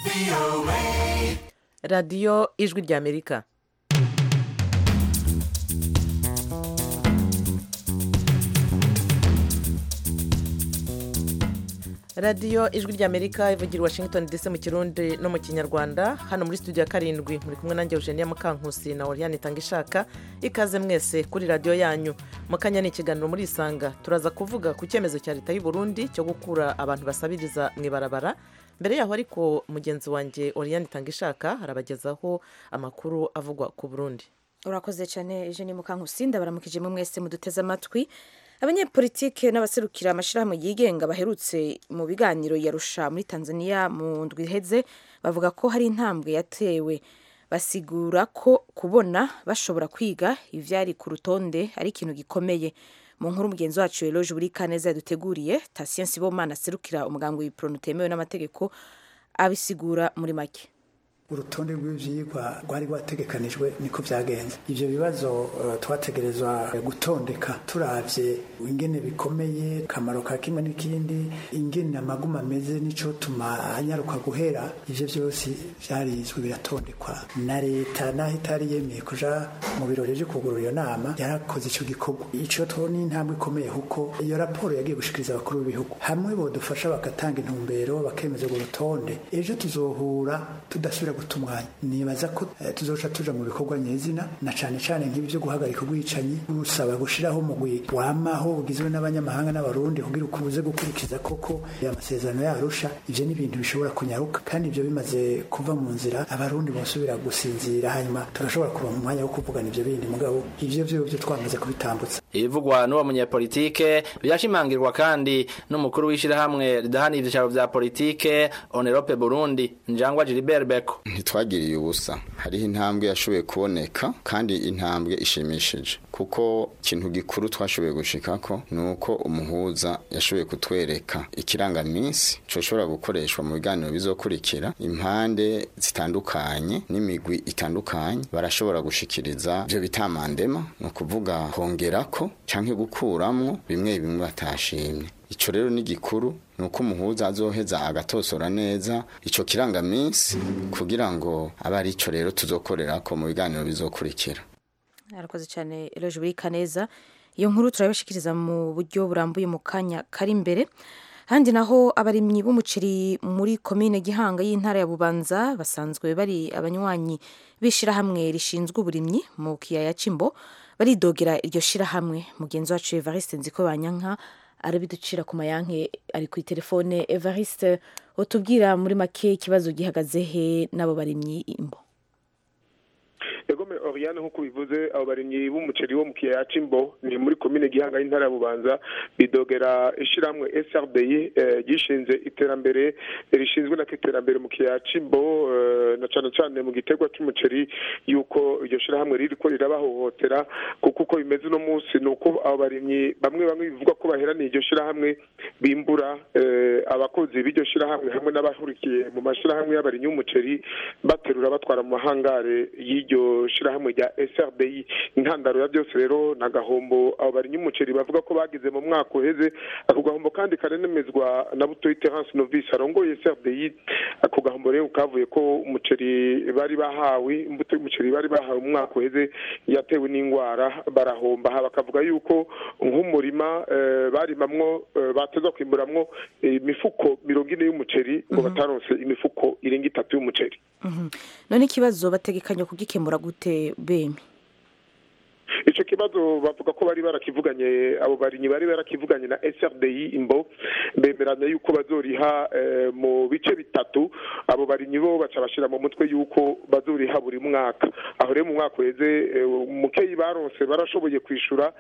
radiyo ijwi ry'amerika radiyo ijwi ry'amerika ivugira i washington dc mu kirundi no mu kinyarwanda hano muri studio ya karindwi muri kumwe nanjye eugenia mukankusi na oriane itanga ishaka ikaze mwese kuri radiyo yanyu mu kanya ni ikiganiro muri isanga turaza kuvuga ku cyemezo cya leta y'u Burundi cyo gukura abantu basabiriza mu ibarabara mbere yaho ariko mugenzi wanjye oriane itanga ishaka arabagezaho amakuru avugwa ku burundi urakoze cyane eugenie mukankusi ndabaramukije mu mwese muduteze amatwi abanyepolitike n'abaserukira amashyirahamwe yigenga baherutse mu biganiro yarusha muri tanzania mu ndwi iheze bavuga ko hari intambwe yatewe basigura ko kubona bashobora kwiga ivyari ku rutonde ari ikintu gikomeye mu nkuru mugenzi wacu eloge buri kaneza yaduteguriye tasien sibomana aserukira umuganga w'ibipro utemewe n'amategeko abisigura muri make urutonde rw'ivyigwa rwari rwategekanijwe niko vyagenze ivyo bibazo uh, twategerezwa gutondeka turavye ingene bikomeye kamaro ka kimwe n'ikindi ingene amaguma ameze nico tuma anyaruka guhera ivyo vyose vyarizwe biratondekwa na leta naho itari yemeye kuja mu birori vyo kugurura iyo nama yarakoze ico gikorwa ico to ni intambwe ikomeye kuko iyo raporo yagiye gushikiriza abakuru b'ibihugu hamwe bodufasha bagatanga intumbero bakemeza urwo rutonde ejo tuzohura tudasubira guta umwanya nibaza ko tuzoca tuja mu bikorwa nyezina na cane cane nk'ibi vyo guhagarika ubwicanyi busaba gushiraho umugwi wamaho ugizwe n'abanyamahanga n'abarundi kugira ukubuze gukurikiza koko amasezerano yarusha ivyo ni ibintu bishobora kunyaruka kandi ivyo bimaze kuva mu nzira abarundi bosubira gusinzira hanyuma turashobora kuba mu mwanya wo kuvugana ivyo bindi mugabo ivyo vyo vyo twamaze kubitambutsa ibivugwa n'uwo munyepolitike byashimangirwa kandi n'umukuru w'ishirahamwe ridahana ivyicaro vya politike onerope burundi njangwa gilibert beko ntitwagiriye ubusa hariho intambwe yashoboye kuboneka kandi intambwe ishimishije kuko ikintu gikuru twashoboye gushikako ni uko umuhuza yashoboye kutwereka ikirangaminsi coshobora gukoreshwa mu biganiro bizokurikira impande zitandukanye n'imigwi itandukanye barashobora gushikiriza ivyo bitamandema ni ukuvuga kongerako canke gukuramwo bimwe bimwe batashimye ico rero ni gikuru nuko umuhuza azoheza agatosora neza ico kirangaminsi kugira ngo abe ari ico rero tuzokorerako mu biganiro bizokurikira arakoze cyane eloge buri kaneza iyo nkuru turabashikiriza mu buryo burambuye mu kanya kari imbere handi naho abarimyi b'umuceri muri komine gihanga y'intara ya bubanza basanzwe bari abanywanyi b'ishirahamwe rishinzwe uburimyi mu kiyaya c'imbo baridogera iryo shirahamwe mugenzi wacu evariste nziko banyanka arabiducira ku mayanke ari ku telefone evariste utubwira muri make ikibazo gihagaze he n'abo barimyi imbo egome oriane nk'uko bivuze abo barimyi b'umuceri wo mu kiyaya c'imbo ni muri komine gihanga y'intara ya bubanza bidogera ishiramwe srdi gishinze iterambere rishinzwe nako iterambere mu kiyaya c'imbo na cane cane mu gitegwa c'umuceri yuko iryo shirahamwe ririko rirabahohotera kuko uko bimeze uno munsi ni uko abo barimyi bamwe bamwe bivuga ko baheraniye iryo shirahamwe bimbura abakozi b'iryo shirahamwe hamwe n'abahurikiye mu mashirahamwe y'abarimyi b'umuceri baterura batwara mu mahangare y'iryo shirahamwe rya SRDI intandaro ya byose rero na gahombo abo barinyi umuceri bavuga ko bagize mu mwaka uheze ako gahombo kandi karenemezwa na Butoyi Terence Novice arongoye SRDI ako gahombo rero kavuye ko umuceri bari bahawe imbuto y'umuceri bari bahawe mu mwaka uheze yatewe n'ingwara barahomba ha bakavuga yuko nk'umurima barimamwo bateza kwimburamwo imifuko mirongo ine y'umuceri ngo bataronse imifuko irenga itatu y'umuceri none ikibazo bategekanya kugikemura gute bemi ico kibazo bavuga ko bari barakivuganye abo barinyi bari barakivuganye na SRDI imbo bemeranya yuko bazoriha mu bice bitatu abo barinyi bo baca bashira mu mutwe yuko bazoriha buri mwaka aho rero mu mwaka uheze mukeyi baronse barashoboye kwishura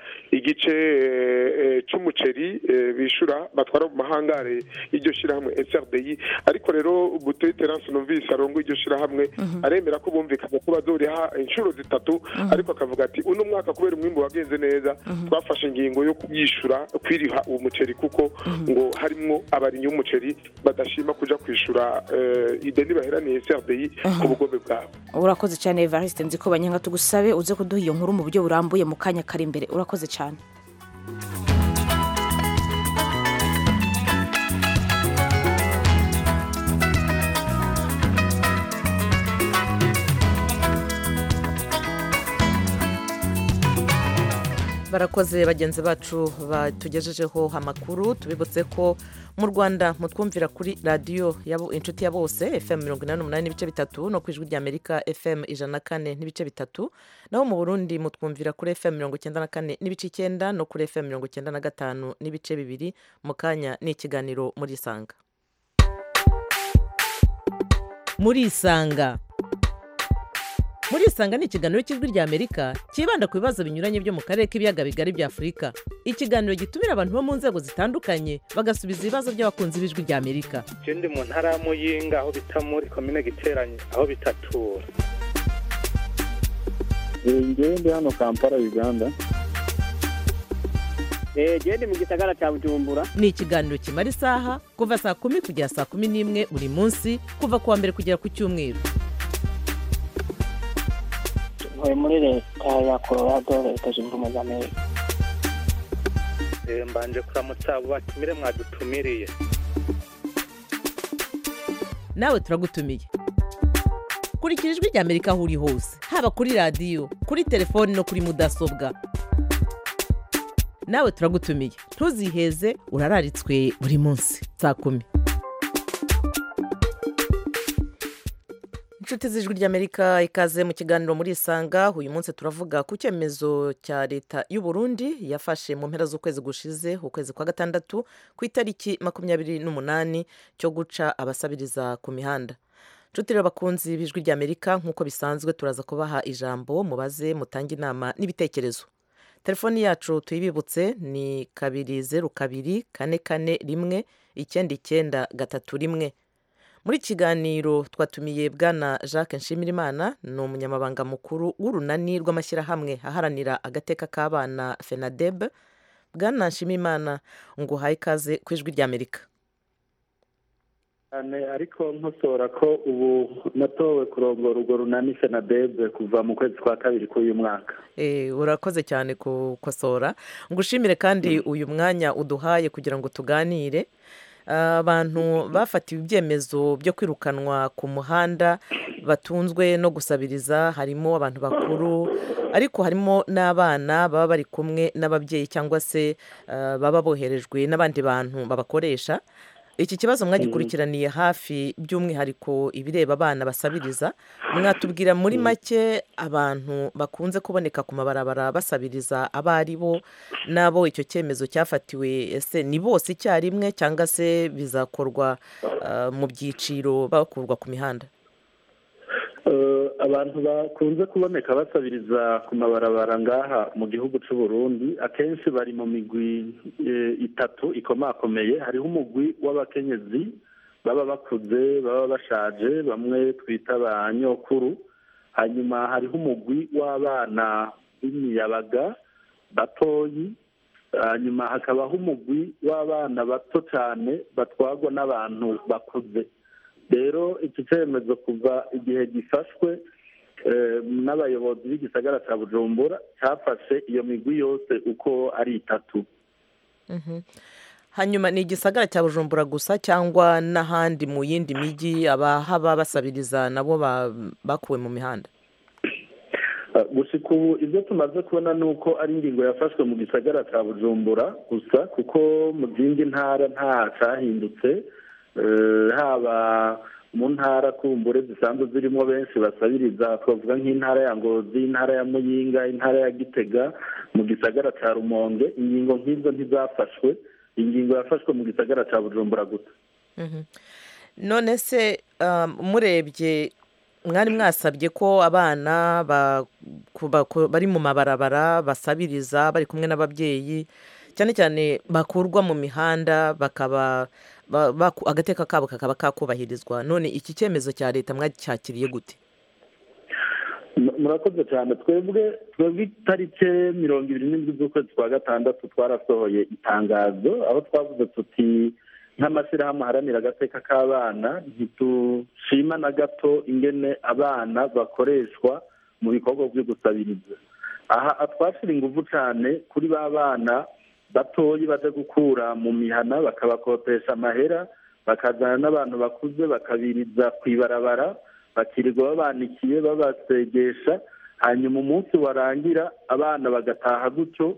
igice c'umuceri bishura batwara mu mahangare y'iryo shirahamwe SRDI ariko rero Butoyi Terence Novice arongo iryo shirahamwe aremera ko bumvikanye ko bazoriha inshuro zitatu ariko akavuga ati uno mwaka kubera umwimbo wagenze neza twafashe ingingo yo kuyishura kwiriha uwo muceri kuko ngo harimwo abarinyi b'umuceri badashima kuja kwishura ideni baheraniye CRDI ku bugombe bwabo urakoze cyane Evariste nzi ko banyanga tugusabe uze kuduha iyo nkuru mu buryo burambuye mu kanya kari imbere urakoze cyane barakoze bagenzi bacu batugejejeho amakuru tubibutse ko mu rwanda mutwumvira kuri radiyo inshuti ya bose fm mirongo inani n'umunani n'ibice bitatu no ku ijwi ry'amerika fm ijana na kane n'ibice bitatu naho mu burundi mutwumvira kuri fm mirongo icyenda na kane n'ibice icyenda no kuri fm mirongo icyenda na gatanu n'ibice bibiri mu kanya ni ikiganiro muri isanga muri isanga muri isanga ni ikiganiro cy'ijwi ry'amerika cyibanda ku bibazo binyuranye byo mu karere k'ibiyaga bigari bya afurika ikiganiro gitumira abantu bo mu nzego zitandukanye bagasubiza ibibazo by'abakunzi b'ijwi ry'amerika je ndi mu ntara ya muyinga aho bita muri komine giteranye aho bitatura ngewe ndi hano kampala uganda genda mu gisagara cya bujumbura ni ikiganiro kimara isaha kuva saa kumi kugera saa kumi n'imwe buri munsi kuva ku wa mbere kugera ku cyumweru ntuye muri leta ya colorado leta zunze ubumwe za amerika Eh, mbanje kuramutsa abo batumire mwadutumiriye nawe turagutumiye kurikira ijwi ry'amerika aho uri hose haba kuri radiyo kuri telefoni no kuri mudasobwa nawe turagutumiye ntuziheze urararitswe buri munsi saa kumi inshuti z'ijwi ry'amerika ikaze mu kiganiro muri isanga uyu munsi turavuga ku cyemezo cya leta y'u Burundi yafashe mu mpera z'ukwezi gushize ukwezi kwa gatandatu ku itariki makumyabiri n'umunani cyo guca abasabiriza ku mihanda inshuti rero bakunzi b'ijwi ry'amerika nk'uko bisanzwe turaza kubaha ijambo mubaze mutange inama n'ibitekerezo telefoni yacu tuyibibutse ni kabiri zeru kabiri kane kane rimwe icyenda icyenda gatatu rimwe muri iki kiganiro twatumiye bwana jacques nshimirimana ni umunyamabanga mukuru w'urunani rw'amashyirahamwe aharanira agateka k'abana fenadeb bwana nshimirimana ngo uhaye ikaze ku ijwi ry'amerika cyane ariko nkosora ko ubu natowe kurongora urwo runani fenadebe kuva mu kwezi kwa kabiri k'uyu mwaka Eh, urakoze cyane gukosora ngushimire kandi uyu mwanya uduhaye kugira ngo tuganire abantu bafatiwe ibyemezo byo kwirukanwa ku muhanda batunzwe no gusabiriza harimo abantu bakuru ariko harimo n'abana baba bari kumwe n'ababyeyi cyangwa se eh, baba boherejwe n'abandi bantu babakoresha iki kibazo mwagikurikiraniye hafi by'umwihariko ibireba abana basabiriza mwatubwira muri make abantu bakunze kuboneka ku mabarabara basabiriza abo ari bo n'abo icyo cyemezo cyafatiwe ese ni bose icyarimwe cyangwa se bizakorwa ah, mu byiciro bakurwa ku mihanda Eh, abantu bakunze kuboneka basabiriza ku mabarabara ngaha mu gihugu cy'u Burundi akenshi bari mu migwi eh, itatu ikomakomeye hariho umugwi w'abakenyezi baba bakuze baba bashaje bamwe twita ba nyokuru hanyuma hariho umugwi w'abana b'imiyabaga batoyi hanyuma hakabaho umugwi w'abana bato cyane batwarwa n'abantu bakuze rero iki cyemezo kuva igihe gifashwe eh, n'abayobozi b'igisagara cya bujumbura cyafashe iyo migwi yose uko ari itatu Mhm. hanyuma ni igisagara cya bujumbura gusa cyangwa n'ahandi mu yindi mijyi abahaba basabiriza nabo ba- bakuwe mu mihanda Uh, gushika ubu ibyo tumaze kubona ni uko ari ingingo yafashwe mu gisagara cya bujumbura gusa kuko mu zindi ntara nta cyahindutse Eh, haba mu ntara kumbure zisanzwe zirimo benshi basabiriza twavuga nk'intara ya ngozi intara ya muyinga intara ya gitega mu gisagara cya rumonge ingingo nk'izo ntizafashwe ingingo yafashwe mu gisagara cya bujumbura gusa Mhm. none se um, murebye mwari mwasabye ko abana ba- ku- ba- ku- bari mu mabarabara basabiriza bari kumwe n'ababyeyi cyane cyane bakurwa mu mihanda bakaba ba- baku- agateka kabo kakaba kakubahirizwa none iki cyemezo cya leta mwacyakiriye gute M- murakoze cyane twebwe twebwe itariki mirongo ibiri n'indwi z'ukwezi kwa gatandatu twarasohoye itangazo aho twavuze tuti nk'amashyirahamwe aharanira agateka k'abana ntitushima na gato ingene abana bakoreshwa mu bikorwa byo gusabiriza aha twashyira ingufu cyane kuri ba bana batoyi baje gukura mu mihana bakabakopesha amahera bakazana n'abantu bakuze bakabiriza ku ibarabara bakirirwa babanikiye babasegesha hanyuma umunsi warangira abana bagataha gutyo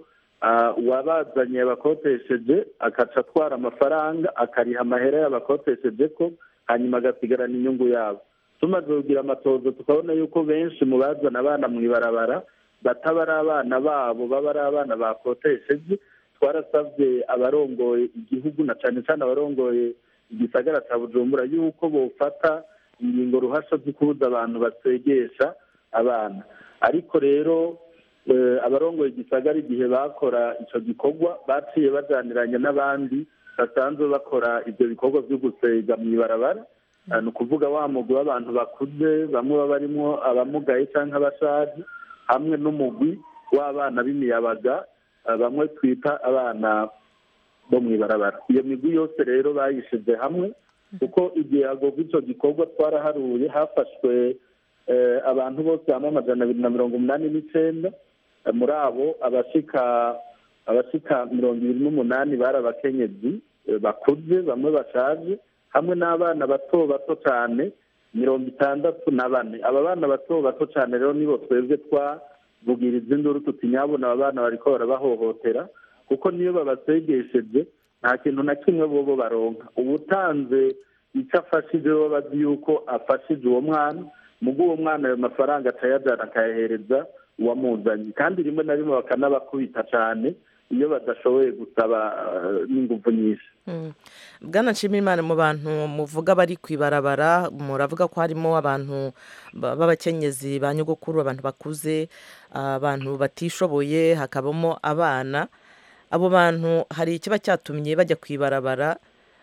ah, uwabazanye yabakotesheje akaca atwara amafaranga akariha amahera yabakotesheje ko hanyuma agasigarana inyungu yabo tumaze kugira amatozo tukabona yuko benshi mu bazana abana mu ibarabara bataba ari abana babo baba ari abana bakotesheje twarasabye abarongoye igihugu na cyane cyane abarongoye igisagara cya bujumbura yuko bofata ingingo ruhasha zo kubuza abantu basegesha abana ariko rero eh, abarongoye igisagara igihe bakora icyo gikorwa baciye bajyaniranye n'abandi basanzwe bakora ibyo bikorwa byo gusega mu ibarabara Ah, ni ukuvuga wa mugwi w'abantu bakuze bamwe baba barimo abamugaye cyangwa abashaje hamwe n'umugwi w'abana b'imiyabaga ah, bamwe twita abana bo mu ibarabara iyo migwi yose rero bayishize hamwe kuko igihe hagorwa icyo gikorwa twaraharuye hafashwe eh, abantu bose hamwe amajana abiri na mirongo umunani n'icyenda Eh, muri abo abashika abashika mirongo ibiri n'umunani bari abakenyezi eh, bakuze bamwe bashaje hamwe n'abana bato bato cyane mirongo itandatu na bane aba bana bato bato cyane rero nibo twebwe twavugiriza induru tuti nyabona aba bana bariko barabahohotera kuko niyo babasegesheje nta kintu na kimwe bobo baronka ubutanze icyo afashije bo bazi yuko afashije uwo mwana mugo uwo mwana ayo mafaranga akayajana akayahereza uwamuzanye kandi rimwe na rimwe bakanabakubita cyane iyo badashoboye gusaba eh, n'ingufu nyinshi Mm. bwana nshimiyimana mu bantu muvuga bari ku ibarabara muravuga ko harimo abantu ba- b'abakenyezi ba nyogokuru abantu bakuze abantu batishoboye hakabamo abana abo bantu hari ikiba cyatumye bajya ku ibarabara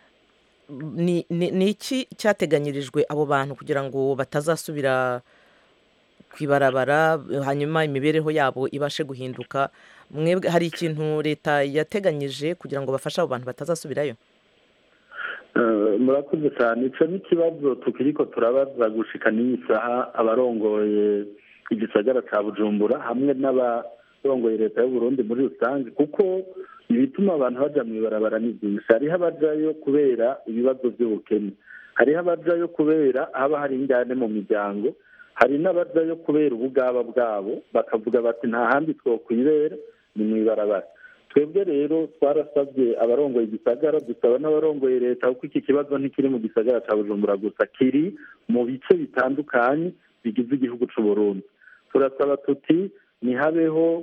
ni ni- ni iki cyateganyirijwe abo bantu kugira ngo batazasubira ku ibarabara hanyuma imibereho yabo ibashe guhinduka mwebwe hari ikintu leta yateganyije kugira ngo bafashe abo bantu batazasubirayo Eh, murakoze cyane icyo ni ikibazo tukiriko turabaza gushika n'iyi saha abarongoye igisagara cya bujumbura hamwe n'abarongoye leta y'u Burundi muri rusange kuko ibituma abantu baja mu ibarabara ni byinshi hariho abajayo kubera ibibazo by'ubukene hariho abajayo kubera haba hari injyane mu miryango hari n'abajayo kubera ubugaba bwabo bakavuga bati nta handi twokwibera ni mu ibarabara twebwe rero twarasabye abarongoye igisagara dusaba n'abarongoye leta kuko iki kibazo ntikiri mu gisagara cya bujumbura gusa kiri mu bice bitandukanye bigize igihugu cy'u Burundi turasaba tuti ntihabeho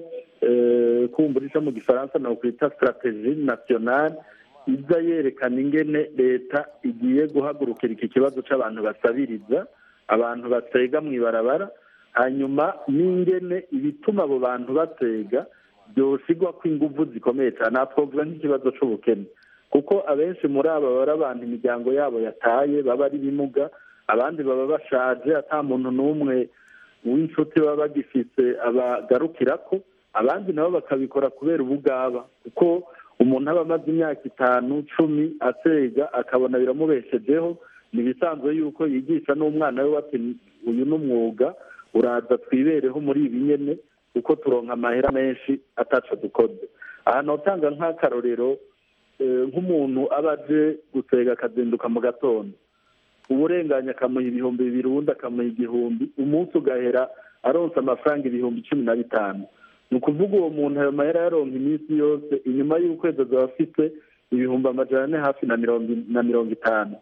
eh, kumbura ico mu gifaransa na kwita strategie nationale iza yerekana ingene leta igiye guhagurukira iki kibazo c'abantu basabiriza abantu basega mu ibarabara hanyuma n'ingene ibituma abo bantu basega byosigwa ko inguvu zikomeye cyane aha twavuga nk'ikibazo c'ubukene kuko abenshi muri aba baba ari abantu imiryango yabo yataye baba ari bimuga abandi baba bashaje ata muntu n'umwe w'inshuti baba bagifise abagarukirako abandi nabo bakabikora kubera ubugaba kuko umuntu aba amaze imyaka itanu cumi asega akabona biramubeshejeho ni ibisanzwe yuko yigisha n'umwana we bati uyu ni umwuga uraza twibereho muri ibi nyene kuko turonka amahera menshi ataco dukoze aha notanga nk'akarorero eh, nk'umuntu aba aje gusega akazinduka mu gatondo uburenganya akamuha ibihumbi bibiri uwundi akamuha igihumbi umunsi ugahera aronsa amafaranga ibihumbi cumi na bitanu ni ukuvuga uwo muntu ayo mahera yaronka iminsi yose inyuma y'ukwezi azaba afite ibihumbi amajana ane hafi na mirongo na mirongo itanu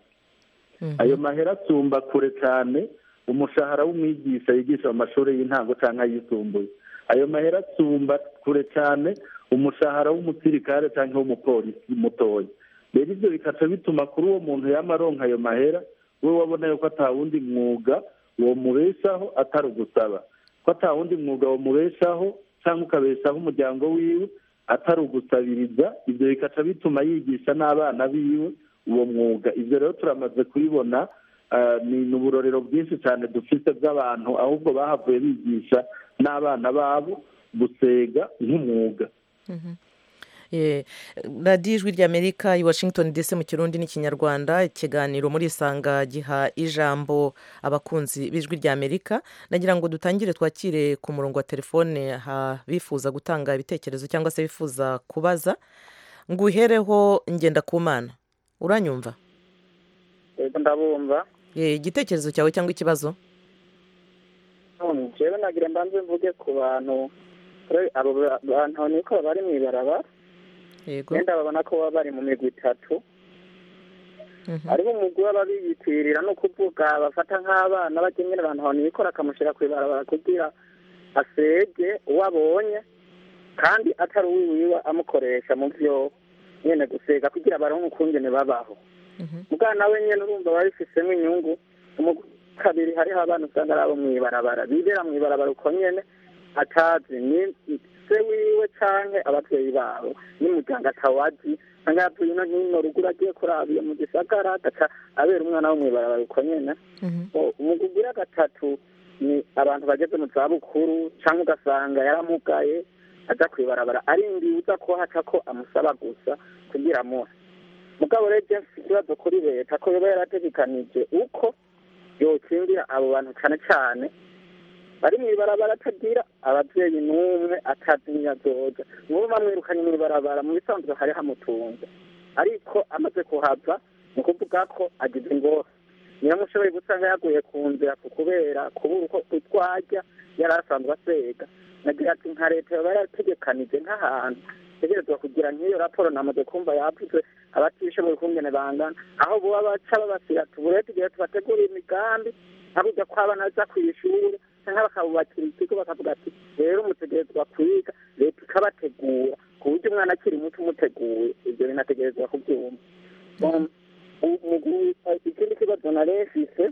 ayo mahera asumba kure cyane umushahara w'umwigisha yigisha mu mashuri y'intango cyangwa ayisumbuye ayo mahera asumba kure cyane umushahara w'umusirikare cyangwa w'umupolisi mutoya rero ibyo bikaca bituma kuri uwo muntu yama aronka ayo mahera we wabona yuko ata wundi mwuga uwo mubeshaho atari ugusaba ko ata wundi mwuga wamubeshaho cyangwa ukabeshaho umuryango wiwe atari ugusabiriza ibyo bikaca bituma yigisha n'abana biwe uwo mwuga ibyo rero turamaze kubibona ah, ni ni uburorero bwinshi cyane dufite bw'abantu ahubwo bahavuye bigisha n'abana babo gusega nk'umwuga Eh, radiyo ijwi ry'amerika i washington dc mu kirundi n'ikinyarwanda ikiganiro muri isanga giha ijambo abakunzi b'ijwi ry'amerika nagira ngo dutangire twakire ku murongo wa telefone ha bifuza gutanga ibitekerezo cyangwa se bifuza kubaza ngo uhereho ngenda ku mana uranyumva yego ndabumva Eh, igitekerezo cyawe cyangwa ikibazo jewe nagira mbanze mvuge ku bantu Kure abo ba- bantu niko bari mu ibarabara yego wenda babona ko baba bari mu migwi itatu hariho umugwi waba biyitirira no kuvuga bafata nk'abana bagenyera abantu nikora akamushyira ku ibarabara kugira asege uwo abonye kandi atari uwiwiwe amukoresha mu byo nyene gusega kugira baronke ukungene babaho mugana nawe nyene urumva babifisemo inyungu umugwi wa kabiri hariho abana usanga ari abo mw'ibarabara bibera mw'ibarabara uko nyene atazi ni se wiwe canke abavyeyi babo n'umuryango atawazi usanga yavuye ino hino ruguru agiye kuraba iyo mu gisagara agaca abera umwana wo mw'ibarabara uko nyene umugwi ugira gatatu ni abantu bageze mu zabukuru cyangwa ugasanga yaramugaye aja kwibarabara arindiye uza ko haca ko amusaba gusa kugira amuhe mugabo rero je mfise ikibazo kuri leta ko yoba yarategekanije uko yokingira abo bantu cane cane bari mw'ibarabara atagira abavyeyi n'umwe atazi niyo azoja nubu bamwirukanye mw'ibarabara mu bisanzwe hari hamutunze ariko amaze kuhava ni ukuvuga ko agize ingorane niyo mushoboye gusanga yaguye ku nzira ku kubera kubura uko utwarya yari asanzwe asega nagira ati nka leta yoba yarategekanije nk'ahantu tegerezwa kugira nk'iyo raporo namaze kumva yavuze abatishoboye ukungene bangana aho boba baca babasira tuburete igihe tubategura imigambi nkaburya ko abana baza kw'ishure canke bakabubakira ikigo bakavuga ati rero mutegerezwa kwiga leta ikabategura ku buryo umwana akiri muto umuteguye ivyo bintu ategerezwa kuvyumva Um, umugwi- ikindi kibazo nari mfise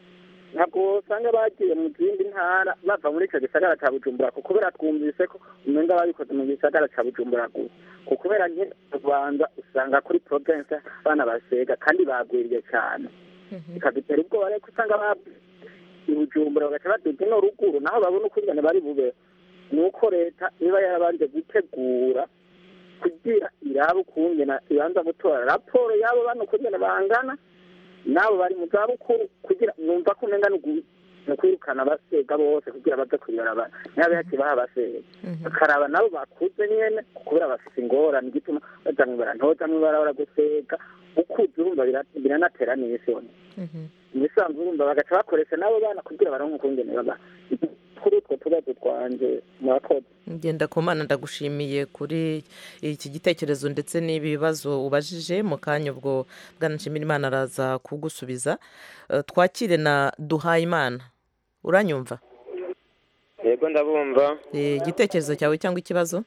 ntabwo usanga bagiye mu zindi ntara bava muri icyo gisagara cya bujumbura kuko kubera twumvise ko umenga babikoze mu gisagara cya bujumbura gusa kuko kubera nke rwanda usanga kuri province abana basega kandi bagwiriye cyane bikadutera ubwoba rero ko usanga babwiye i bujumbura bagaca baduga ino ruguru naho babona ukungene bari bube ni uko leta niba yarabanje gutegura kugira irabe ukungena ibanza gutora raporo y'abo bana ukungene bangana n'abo bari mu zabukuru kugira numva ko umenga ni ugu- ni ukwirukana abasega bose kugira baze kuyibarabara ntihabe hakibaho abasega bakaraba nabo bakuze nyene kubera bafise ingorane igituma baja mwibara ntoza mwibarabara gusega ukuze urumva bira- biranatera n'isoni ibisanzwe urumva bagaca bakoresha n'abo bana kugira baronke ukungene baba kuri utwo tubazo twanje murakoze ngenda ku mana ndagushimiye kuri iki gitekerezo ndetse n'ibibazo ubajije mu kanya ubwo bwana nshimirimana araza kugusubiza Eh, twakire na duhayimana uranyumva yego ndabumva Eh, igitekerezo cyawe cyangwa ikibazo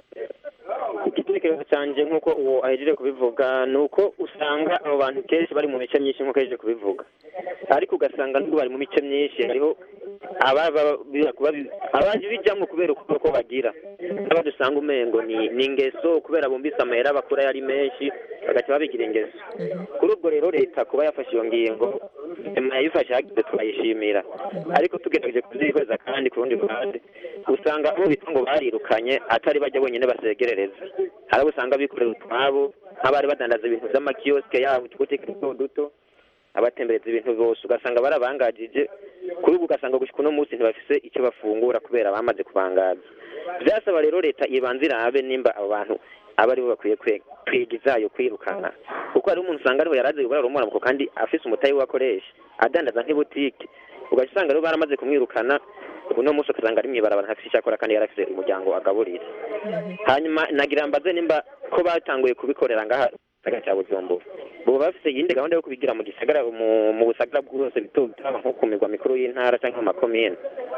igitekerezo cyanjye nk'uko uwo ahejeje kubivuga ni uko usanga abo bantu kenshi bari mu mice myinshi nk'uko ahejeje kubivuga ariko ugasanga nubwo bari mu mice myinshi hariho ababa abaje bijyamo kubera uko uko bagira n'abandi usanga umengo ni ni ingeso kubera bumvise amahera bakura yari menshi bagaca babigira ingeso kuri ubwo rero leta kuba yafashe iyo ngingo nyuma yayifashe hagize turayishimira ariko tugerageje kubyihweza kandi ku rundi ruhande usanga abo bita ngo barirukanye atari bajya bonyine basegerereza hari abo usanga bikorera utwabo nk'abari badandaza ibintu by'amakiyosike yabo utubutike duto duto abatembereza ibintu bose ugasanga barabangajije kuri ubu ugasanga gushika uno munsi ntibafise icyo bafungura kubera bamaze kubangaza byasaba rero leta ibanza irabe nimba abo bantu aba aribo bakwiye kwe- kwiga izayo kwirukana kuko hari umuntu usanga ariho yarazi gukora rumuramuko kandi afise umutayi we akoresha adandaza nk'ibutike ugaca usanga rero baramaze kumwirukana uno munsi ugasanga ari mw'ibarabara ntafise icyo akora kandi yarafise umuryango agaburira hanyuma nagira mbaze nimba ko batanguye kubikorera ngaha gisagara cya bujumbura boba bafise iyindi gahunda yo kubigira mu gisagara mu mu busagara bwose bito bito haba nko ku mirwa mikuru y'intara cyangwa mu makomine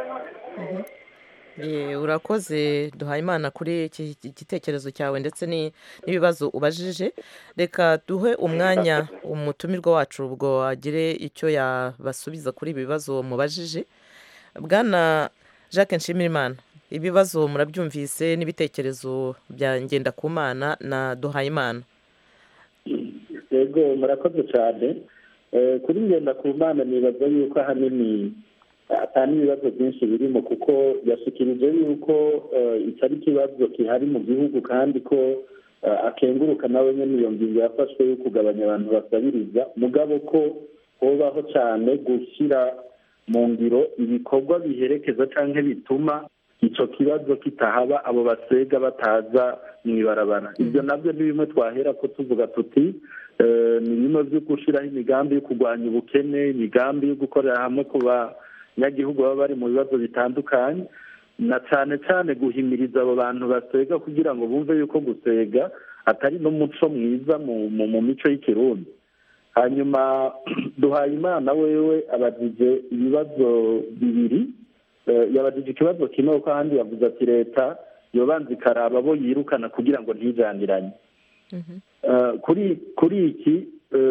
Eh, urakoze duhayimana kuri iki gitekerezo cyawe ndetse ni- n'ibibazo ubajije reka duhe umwanya umutumirwa wacu ubwo agire icyo yabasubiza kuri ibi bibazo mubajije bwana jacques nshimirimana ibibazo murabyumvise n'ibitekerezo bya ngendakumana na duhayimana yego murakoze cyane Eh, kuri ngenda ku mana nibaza yuko ahanini atari ibibazo byinshi birimo kuko yashikirije yuko eh, iki ari ikibazo gihari mu gihugu kandi ko eh, akenguruka nawe nyine iyo ngingo yafashwe yo kugabanya abantu basabiriza mugabo ko hobaho cyane gushyira mu ngiro ibikorwa biherekeza cyangwa bituma icyo kibazo kitahaba abo basega bataza mu ibarabara ibyo nabyo ni bimwe twahera ko tuvuga tuti eh, ni bimwe byo gushyiraho imigambi yo kurwanya ubukene imigambi yo gukorera hamwe ku banyagihugu baba bari mu bibazo bitandukanye na cyane cyane guhimiriza abo bantu basega kugira ngo bumve yuko gusega atari n'umuco mwiza mu mico y'ikirundi hanyuma duhaye imana wewe abajije ibibazo bibiri yabajije ikibazo kimwe kuko ahandi yavuze ati leta yobanza ikaraba abo yirukana kugira ngo ntijaniranye kuri kuri iki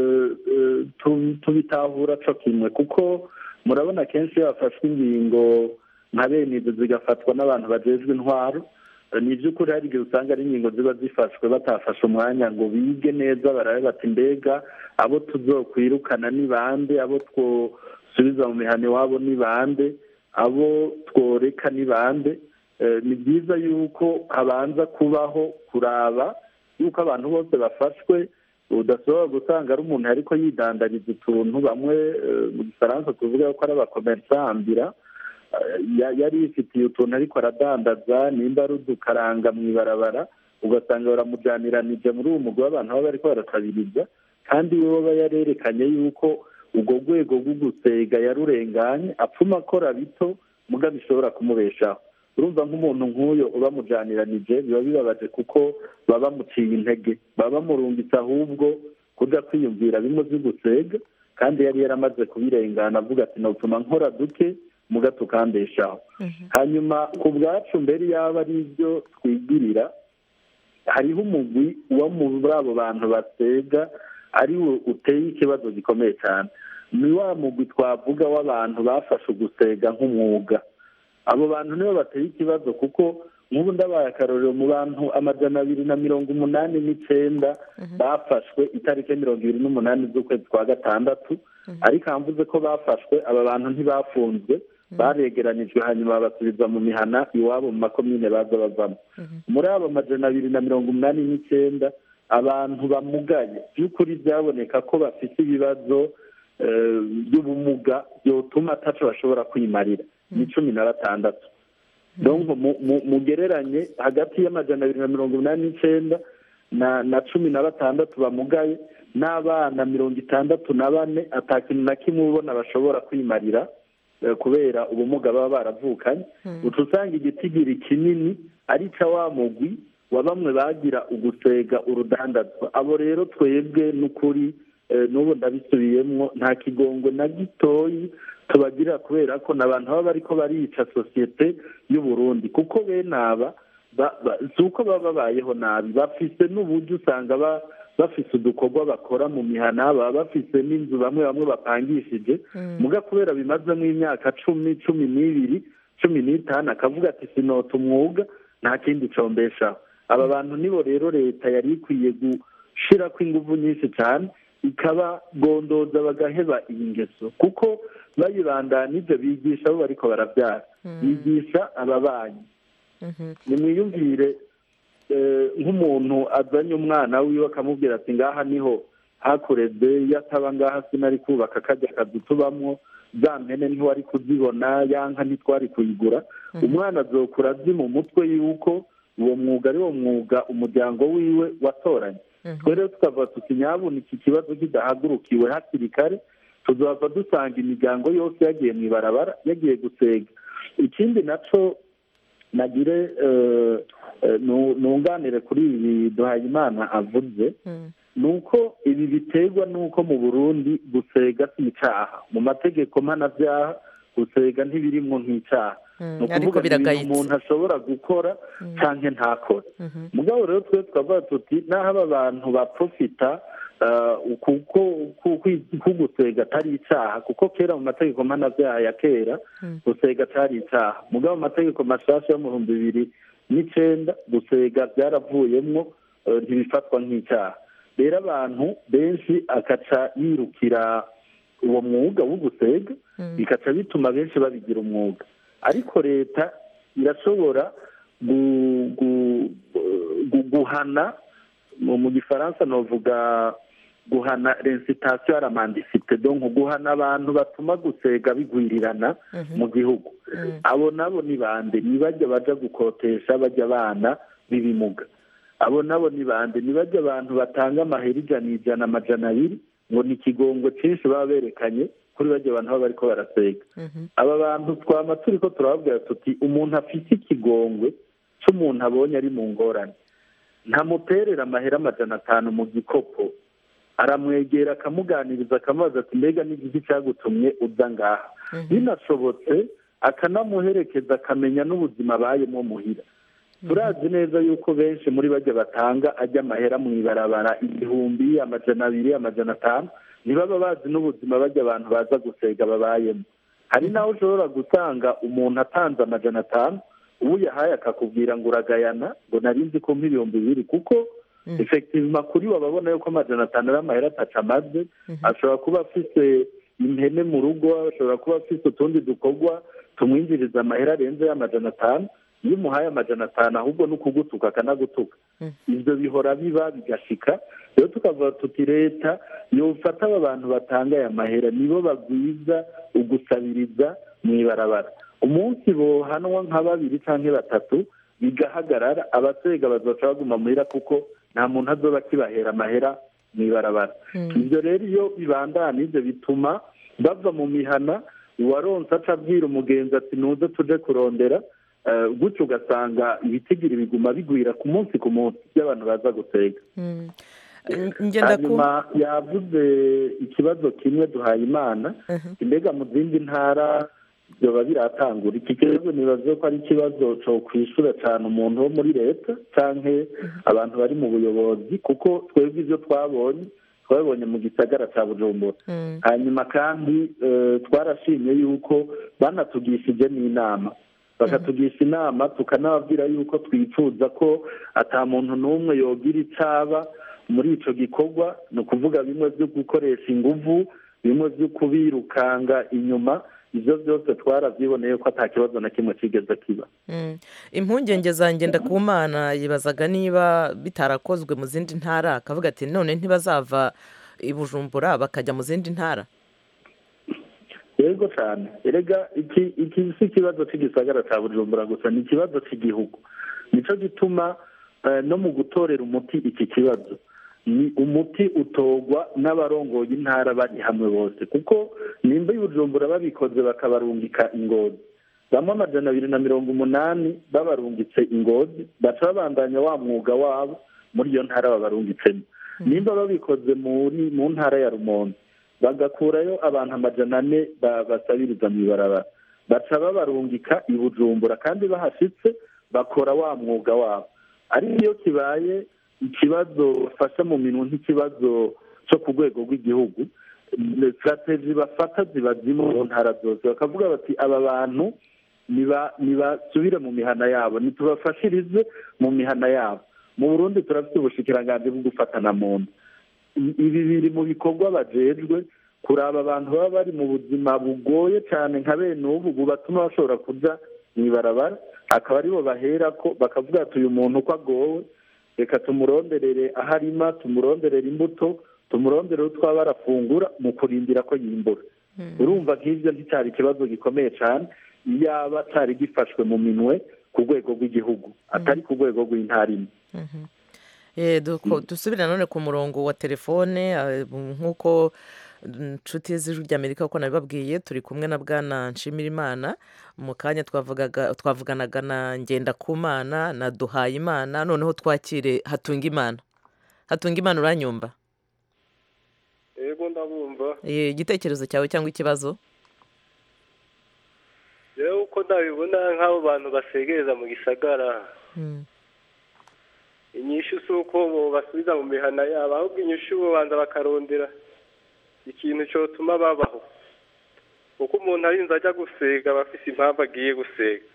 tubitahura co kimwe kuko murabona kenshi iyo hafashwe ingingo nka bene izo zigafatwa n'abantu bajejwe intwaro ni iby'ukuri hari igihe usanga ari ingingo ziba zifashwe batafashe umwanya ngo bige neza barabe bati mbega abo tuzokwirukana ni bande abo twosubiza mu mihano iwabo ni bande abo tworeka ni bande ni byiza yuko habanza kubaho kuraba yuko abantu bose bafashwe udashobora gusanga ari umuntu ariko yidandariza utuntu bamwe mu gifaransa tuvuga ko ari abakomersambira yari yifitiye utuntu ariko aradandaza nimba ari udukaranga mu ibarabara ugasanga baramujyaniranije muri uwo mugwi w'abantu baba bariko baratabiriza kandi we aba yarerekanye yuko urwo rwego rwo gusega yarurenganye apfuma akora bito muga bishobora kumubeshaho urumva nk'umuntu nk'uyo ubamujyaniranije biba bibabaje kuko baba bamuciye intege baba bamurungitse ahubwo kujya kwiyumvira bimwe byo gusega kandi yari yaramaze kubirengana avuga ati nopfuma nkora duke muga tukandeshaho hanyuma ku bwacu mbere yaba ari ibyo twigirira hariho umugwi wo muri abo bantu basega ari wo uteye ikibazo gikomeye cyane ni wa mugwi twavuga w'abantu bafashe ugusega nk'umwuga abo bantu nibo bateye ikibazo kuko nk'ubu ndabaye akarorero mu bantu amajana abiri na mirongo umunani n'icyenda bafashwe itariki mirongo ibiri n'umunani z'ukwezi kwa gatandatu ariko hamvuze ko bafashwe aba bantu ntibafunzwe baregeranijwe hanyuma babasubiza mu mihana iwabo mu makomine baza bavamo muri abo majana abiri na mirongo umunani n'icyenda abantu bamugaye by'ukuri byaboneka ko bafite ibibazo by'ubumuga byotuma ataco bashobora kwimarira ni cumi na batandatu mugereranye hagati y'amajana abiri na mirongo inani n'icyenda na cumi na batandatu bamugaye n'abana mirongo itandatu na bane atakintu na kimwe ubona bashobora kwimarira kubera ubumuga baba baravukanye uca usanga igitigiri kinini ari ca wa mugwi wa bamwe bagira ugusega urudandazwa abo rero twebwe n'ukuri n'ubu ndabisubiyemo nta kigongo na gitoyi tubagirira kubera ko ni abantu baba bariko barica sosiyete y'uburundi kuko bene aba si uko baba babayeho nabi bafise n'uburyo usanga bafise udukorwa bakora mu mihana baba bafise n'inzu bamwe bamwe bapangishije muga kubera bimazemo imyaka cumi cumi n'ibiri cumi n'itanu akavuga ati sinota umwuga nta kindi combeshaho aba bantu nibo rero leta yari ikwiye gushirako inguvu nyinshi cyane ikabagondoza bagaheba iyi ngeso kuko bayibandanije bigisha abo bariko barabyara bigisha ababanyi nimwiyumvire nk'umuntu azanye umwana wiwe akamubwira ati ngaha niho hakureze iyo ataba ngaha sinari kubaka kajya akazu tubamwo za mpene ntiwari kuzibona ya nka ntitwari kuyigura umwana azokura azi mu mutwe yuko uwo mwuga ari wo mwuga umuryango wiwe watoranye twe rero tukavuga tuti nyabuna iki kibazo kidahagurukiwe hakiri kare tuzava dusanga imiryango yose yagiye mu ibarabara yagiye gusega ikindi naco nagire nunganire kuri ibi duhayimana avuze ni uko ibi biterwa n'uko mu burundi gusega si icyaha mu mategeko mpanabyaha gusega ntibirimwo nk'icyaha ni ukuvuga ni ibintu umuntu ashobora gukora cyangwa ntakore mugabo rero twe twavuga tuti n'aho aba bantu baprofita kuko gusega atari icyaha kuko kera mu mategeko mpanabyaha ya kera gusega atari icyaha mugabo mu mategeko mashasha yo mu bihumbi bibiri n'icyenda gusega byaravuyemwo ntibifatwa nk'icyaha rero abantu benshi akaca yirukira uwo mwuga wo gusega bikaca bituma benshi babigira umwuga ariko leta irashobora guhana mu gifaransa navuga guhana rensitasiyo aramandisite donko guhana abantu batuma gusega bigwirirana mu gihugu abo nabo ni bande ni bajya baja gukotesha bajya abana b'ibimuga abo nabo ni bande ni bajya abantu batanga amahera ijana ijana amajana abiri ngo ni ikigongo cyinshi baba berekanye kuri bajya abantu baba bariko barasega aba bantu twama turi ko turababwira tuti umuntu afite ikigongwe cy'umuntu abonye ari mu ngorane ntamuterera amahera amajana atanu mu gikopo aramwegera akamuganiriza akamubaza ati mbega n'igiki cyagutumye uza ngaha binashobotse akanamuherekeza akamenya n'ubuzima abayemo muhira turazi neza yuko benshi muri bajya batanga ajya amahera mu ibarabara igihumbi amajana abiri amajana atanu ntibaba bazi n'ubuzima bajya abantu baza gusega babayemo hari n'aho ushobora gutanga umuntu atanze amajana atanu ubu yahaye akakubwira ngo uragayana ngo narinzi ko nk'ibihumbi bibiri kuko efekitivima kuri we ababona yuko amajana atanu ari amahera ataca amaze ashobora kuba afite impene mu rugo ashobora kuba afite utundi dukorwa tumwinjiriza amahera arenze y'amajana atanu iyo umuhaye amajana atanu ahubwo ni ukugutuka akanagutuka ibyo bihora biba bigashika rero tukavuga tuti leta yofata aba bantu batanga aya mahera nibo bagwiza ugusabiriza mu ibarabara umunsi bohanwa nka babiri cyangwa batatu bigahagarara abasega bazoca baguma muhira kuko nta muntu azoba akibahera amahera mu ibarabara ibyo rero iyo bibandana ibyo bituma bava mu mihana uwaronse aca abwira umugenzi ati nuze tuje kurondera gutyo ugasanga ibitigiri biguma bigwira ku munsi ku munsi by'abantu baza gutega hanyuma yavuze ikibazo kimwe duhaye imana mbega mu zindi ntara byoba biratangura iki kibazo nibaze ko ari ikibazo cyo kwishyura cyane umuntu wo muri leta cyangwa abantu bari mu buyobozi kuko twebwe ibyo twabonye twabibonye mu gisagara cya bujumbura hanyuma kandi twarashimye yuko banatugishije n'inama bakatugisha inama tukanababwira yuko twifuza ko ata muntu n'umwe yogira icaba muri icyo gikorwa ni ukuvuga bimwe byo gukoresha inguvu bimwe byo kubirukanga inyuma ibyo byose twarabyiboneye ko ata kibazo na kimwe kigeze kiba impungenge zanjye ndakumana yibazaga niba bitarakozwe mu zindi ntara akavuga ati none ntibazava i bujumbura bakajya mu zindi ntara yego cyane erega iki si ikibazo cy'igisagara cya bujumbura gusa ni ikibazo cy'igihugu nicyo gituma no mu gutorera umuti iki kibazo ni umuti utogwa n'abarongoye intara bari hamwe bose kuko nimba y'ubujumbura babikoze bakabarungika ingozi bamwe amajana abiri na mirongo umunani babarungitse ingozi baca babandanya wa mwuga wabo muri iyo ntara babarungitsemo nimba babikoze muri mu ntara ya rumonge bagakurayo abantu amajana ane basabiriza mu ibarabara baca babarungika i bujumbura kandi bahashyitse bakora wa mwuga wabo ariko iyo kibaye ikibazo bafasha mu minwe nk'ikibazo cyo ku rwego rw'igihugu sitrategi bafata ziba zimwe mu ntara zose bakavuga bati aba bantu ntibasubire mu mihana yabo ntitubafashirize mu mihana yabo mu burundi turafite ubushikiranganji bwo gufatana mu nda ibi biri mu bikorwa bajejwe kuraba abantu baba bari mu buzima bugoye cyane nka bene ubu bubatuma bashobora kujya mu ibarabara akaba aribo bahera ko bakavuga ati uyu muntu uko agowe reka tumuronderere aho arima tumuronderere imbuto tumuronderere utwo aba arafungura mu kurindira ko yimbura urumva nk'ibyo nticyari ikibazo gikomeye cyane yaba cyari gifashwe mu minwe ku rwego rw'igihugu atari ku rwego rw'intara imwe dusubire nanone ku murongo wa telefone nk'uko inshuti z'ijwi ry'amerika kuko nabibabwiye turi kumwe na bwana nshimirimana mu kanya twavuganaga na ngendakumana na duhayimana noneho twakire hatunga imana hatunga imana uranyumva yego ndabumva igitekerezo cyawe cyangwa ikibazo rero uko ndabibona nk'abo bantu basegereza mu gisagara inyishu si uko basubiza mu mihana yabo ahubwo inyishu babanza bakarondera ikintu cyotuma babaho kuko umuntu arinze ajya gusega aba afite impamvu agiye gusega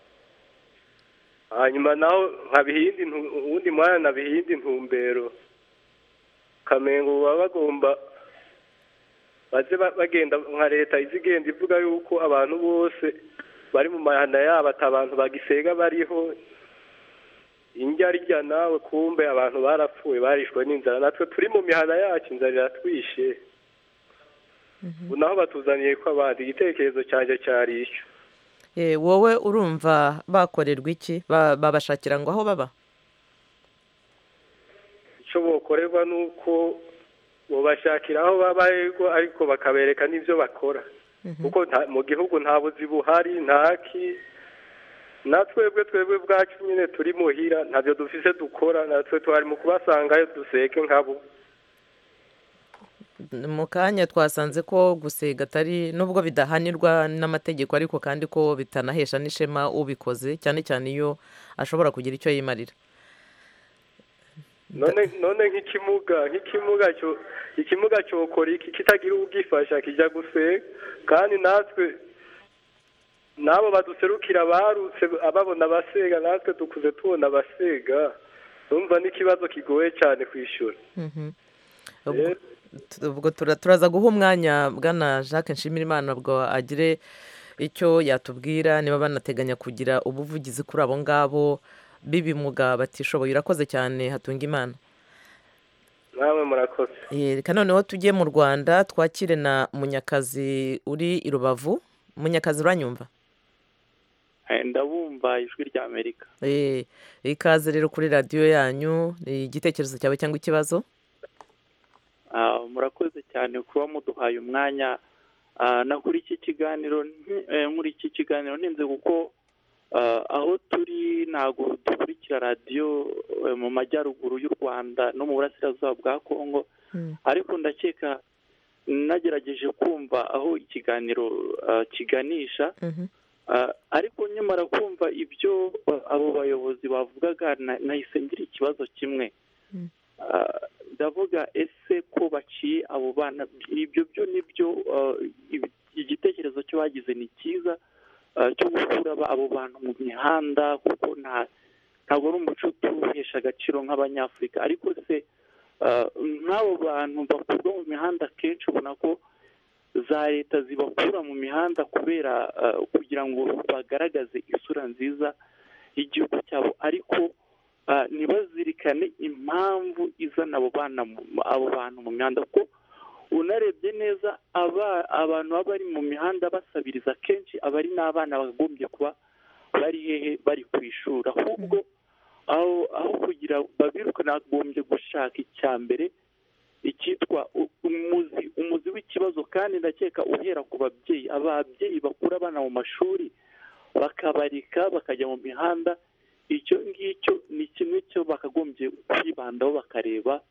hanyuma naho nkabihindi uwundi mwanya nabihindi intumbero kamengo baba bagomba baze bagenda nka leta izi igenda ivuga yuko abantu bose bari mu mahana yabo ati abantu bagisega bariho indya rijya nawe kumbe abantu barapfuye barishwe n'inzara natwe turi mu mihana yacu inzara iratwishe ubu naho batuzaniye ko abandi igitekerezo cyanjye cyari icyo wowe urumva bakorerwa iki babashakira ngo aho baba icyo bokorerwa ni uko bobashakira aho baba ego ariko bakabereka n'ibyo bakora kuko nta- mu gihugu nta buzi buhari ntaki na twebwe twebwe bwacu nyine turi muhira ntabyo dufise dukora natwe twari mu kubasangayo duseke nkabo mu kanya twasanze ko gusega atari nubwo bidahanirwa n'amategeko ariko kandi ko bitanahesha n'ishema ubikoze cyane cyane iyo ashobora kugira icyo yimarira none none nk'ikimuga nk'ikimuga cyo ikimuga cyokora iki kitagira ubwifasha kijya guseka kandi natwe n'abo baduserukira barutse ababona abasega natwe dukuze tubona abasega numva n'ikibazo kigoye cyane kwishyura Mhm. Ubwo- tu- ubwo tura- turaza guha umwanya bwana jacques nshimirimana ubwo agire icyo yatubwira niba banateganya kugira ubuvugizi kuri abo ngabo b'ibimuga batishoboye urakoze cyane hatunga imana namwe murakoze Eh, reka noneho tujye mu rwanda twakire na munyakazi uri i rubavu munyakazi uranyumva Eh, ndabumva ijwi rya amerika Eh, ikaze rero kuri radiyo yanyu eh, igitekerezo cyawe cyangwa ikibazo Ah, murakoze cyane kuba muduhaye umwanya Ah, na kuri iki kiganiro nti- eh, muri iki kiganiro ntinze kuko ah, aho turi ntabwo dukurikira radiyo eh, mu majyaruguru y'u rwanda no mu burasirazuba bwa kongo ariko ndakeka nagerageje kumva aho ikiganiro ah, kiganisha Ah, ariko nyamara kumva ibyo ah, abo bayobozi bavugaga na- nahise ngira ikibazo kimwe Ah, ndavuga ese ko baciye abo bana ibyo byo nibyo ah, ibi- igitekerezo cyo bagize ni cyiza ah, cyo gukura aba- abo bantu mu mihanda kuko nta ntabwo ari umuco tuwuhesha agaciro nk'abanyafurika ariko se ah, nk'abo bantu bakurwa mu mihanda akenshi ubona ko za leta zibakura mu mihanda kubera ah, kugira ngo bagaragaze isura nziza y'igihugu cyabo ariko ah, ntibazirikane impamvu izana abo bana mu- abo bantu mu mihanda kuko unarebye neza aba abantu baba bari mu mihanda basabiriza kenshi aba ari n'abana bagombye kuba bari hehe bari ku ishuri ahubwo aho aho kugira babirukane bagombye gushaka icya mbere icyitwa u- umuzi umuzi w'ikibazo kandi ndakeka uhera ku babyeyi ababyeyi bakura abana mu mashuri bakabarika bakajya mu mihanda icyo ngicyo ni kimwe cyo bakagombye kwibandaho bakareba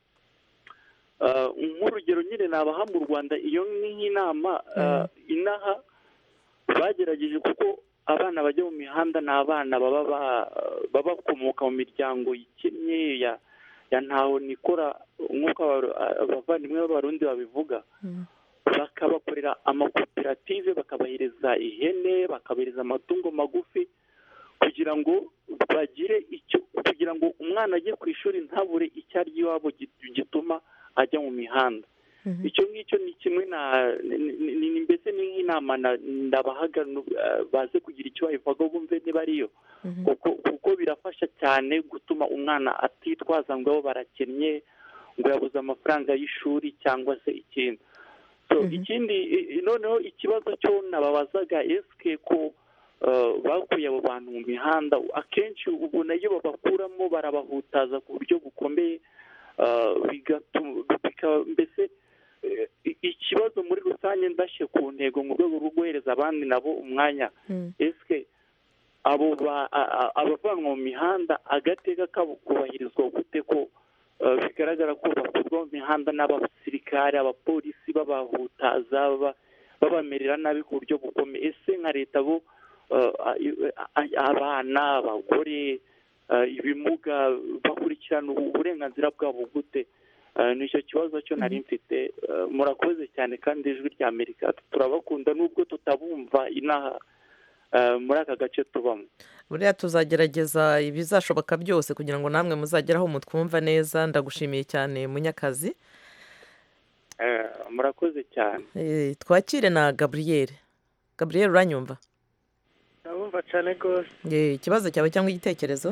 Ah, nk'urugero nyine nabaha mu rwanda iyo ni nk'inama ah, inaha bagerageje kuko abana bajya mu mihanda ni abana baba ba- baba bakomoka mu miryango ikennye ya ya ntaho nikora nk'uko aba- abavandimwe b'abarundi babivuga bakabakorera amakoperative bakabahereza ihene bakabahereza amatungo magufi kugira ngo bagire icyo kugira ngo umwana ajye ku ishuri ntabure icyo arya iwabo git- gituma ajya mu mihanda icyo ngicyo ni kimwe na ni- ni- ni- mbese ni nk'inama na- ndabahaga nu- eh, baze kugira icyo babivugaho bumve niba ariyo kuko kuko birafasha cyane gutuma umwana atitwaza ngo abo barakennye ngo yabuze amafaranga y'ishuri cyangwa se ikindi so ikindi i- i- noneho ikibazo cyo nababazaga esike ko eh, bakuye abo bantu mu mihanda akenshi ubona iyo babakuramo barabahutaza ku buryo bukomeye eh, bigatuma bika- mbese eh, i- ikibazo muri rusange ndashye ku ntego mu rwego rwo guhereza abandi nabo umwanya esike abo ba- a- a- abavanwa mu mihanda agateka kabo kubahirizwa gute ko eh, bigaragara ko bakurwa mu mihanda n'abasirikare abapolisi babahutaza baba- babamerera nabi ku buryo bukomeye ese nka leta bo eh, a- a- abana abagore eh, ibimuga bakurikirana ubu- uburenganzira bwabo gute Eh, nicyo kibazo cyo nari mfite Eh, murakoze cyane kandi ijwi rya amerika turabakunda nubwo tutabumva inaha eh, muri aka gace tubamo buriya tuzagerageza ibizashoboka byose kugira ngo namwe muzagere aho mutwumva neza ndagushimiye cyane munyakazi Eh, murakoze cyane Eh, twakire na gaburiyeri gaburiyeri uranyumva ndabumva cyane rwose Eh, ikibazo cyawe cyangwa igitekerezo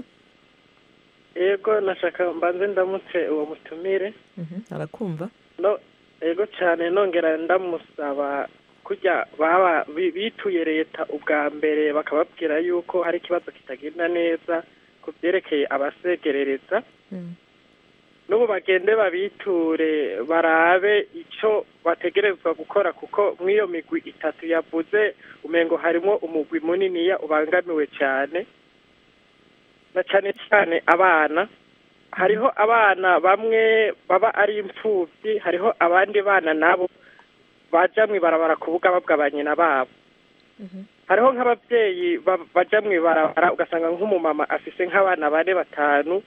yego nashaka mbanze ndamutse uwo mutumire Mhm, arakumva no yego cyane nongera ndamusaba kujya baba bi- bituye leta ubwa mbere bakababwira yuko hari ikibazo kitagenda neza ku byerekeye abasegerereza n'ubu bagende babiture barabe icyo bategerezwa gukora kuko mw'iyo migwi itatu yavuze umengo harimo umugwi muniniya ubangamiwe cyane na cyane cyane abana hariho abana bamwe baba ari imfubyi hariho abandi bana nabo baja mw'ibarabara kuvuga babwa nyina babo hariho nk'ababyeyi ba- baja mw'ibarabara ugasanga nk'umumama afise nk'abana bane batanu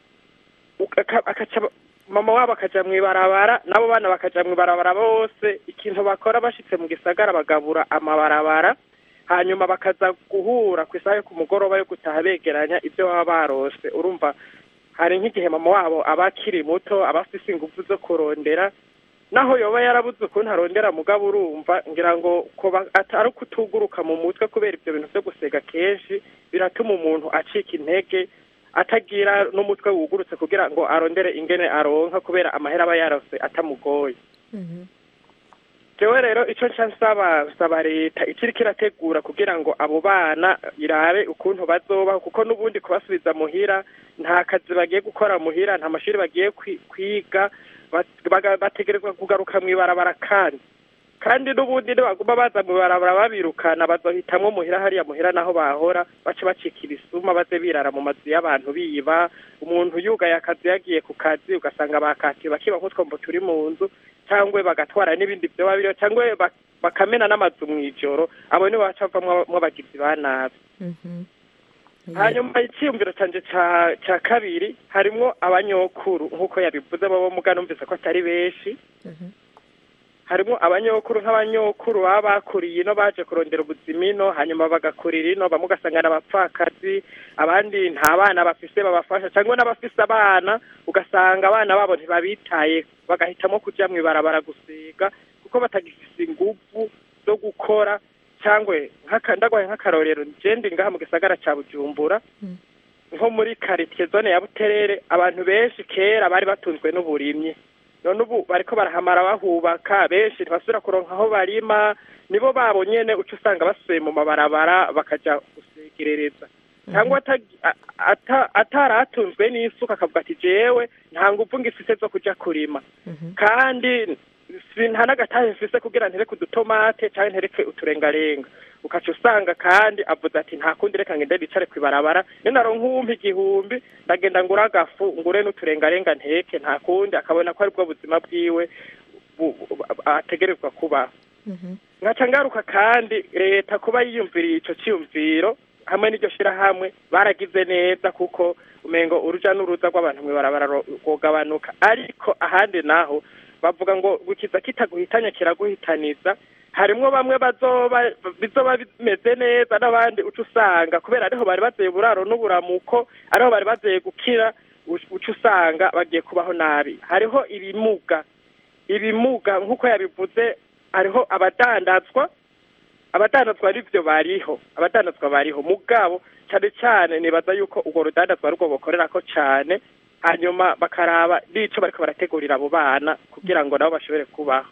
uka- akaca mama wabo akaja mw'ibarabara n'abo bana bakaja mw'ibarabara bose ikintu bakora bashitse mu gisagara bagabura amabarabara hanyuma bakaza guhura ku isaha yo ku mugoroba yo gutaha begeranya ibyo baba barose urumva hari nk'igihe mama wabo aba akiri muto aba afise ingufu zo kurondera naho yoba yarabuze ukuntu arondera mugabo urumva ngira ngo kuba atari kutuguruka mu mutwe kubera ibyo bintu byo gusega kenshi biratuma umuntu acika intege atagira n'umutwe wugurutse kugira ngo arondere ingene aronka kubera amahera aba yarose atamugoye jewe rero icyo nca nsaba nsaba leta ikiriko irategura kugira ngo abo bana irabe ukuntu bazobaho kuko n'ubundi kubasubiza muhira nta kazi bagiye gukora muhira nta mashuri bagiye kwi- kwiga ba- baga- bategerezwa kugaruka mw'ibarabara kandi kandi n'ubundi nibaguma baza mw'ibarabara babirukana bazohitamwo muhira hariya muhira naho bahora bace bacika ibisuma baze birara mu mazu y'abantu biba umuntu yugaye akazi yagiye ku kazi ugasanga bakatiwe bakiba nk'utwombo turi mu nzu cyangwa bagatwara n'ibindi vyoba biriho cyangwa bak- bakamena n'amazu mw'ijoro abo nibo baca bavamwo abagizi ba nabi hanyuma icyiyumviro canje ca ca kabiri harimwo abanyokuru nk'uko yabivuze babo muga numvise ko atari benshi harimwo abanyokuru nk'abanyokuru baba bakuriye ino baje kurondera ubuzima ino hanyuma bagakurira ino bamwe ugasanga ni abapfakazi abandi nta bana bafise babafasha cyangwa n'abafise abana ugasanga abana babo ntibabitaye bagahitamo kuja mw'ibarabara gusiga kuko batagifise inguvu zo gukora cyangwa nk'aka- ndagwaye nk'akarorero je ndi ngaha mu gisagara ca bujumbura nko muri karitiye zone ya buterere abantu benshi kera bari batunzwe n'uburimyi none ubu bariko barahamara bahubaka benshi ntibasubira kuronka aho barima nibo babo nyene uca usanga basubiye mu mabarabara bakaja gusegerereza cyangwa atagi- a- ata- ataratunzwe n'isuka akavuga ati jewe nta nguvu ngifise zo kuja kurima kandi si- nta n'agatahe mfise kugira ntereke udutomate canke ntereke uturengarenga ukaca usanga kandi avuze ati nta kundi reka ngende bicare kw'ibarabara iyo naronka uwumpa igihumbi ndagenda ngura agafu ngure n'uturengarenga nteke nta kundi akabona ko aribwo buzima bwiwe bu- bu- ategerezwa kubaho nkaca ngaruka kandi leta kuba yiyumviriye ico ciyumviro hamwe n'iryo shirahamwe baragize neza kuko umengo uruja n'uruza rw'abantu mw'ibarabara ro- rwogabanuka ariko ahandi naho bavuga ngo gukiza kitaguhitanya kiraguhitaniza harimwo bamwe bazoba bizoba bimeze neza n'abandi uca usanga kubera ariho bari bazeye uburaro n'uburamuko ariho bari bazeye gukira uca uca usanga bagiye kubaho nabi hariho ibimuga ibimuga nk'uko yabivuze hariho abadandazwa abadandazwa arivyo bariho abadandazwa bariho mugabo cyane cyane nibaza yuko urwo rudandazwa arwo bokorerako cane hanyuma bakaraba n'ico bariko barategurira abo bana kugira ngo nabo bashobore kubaho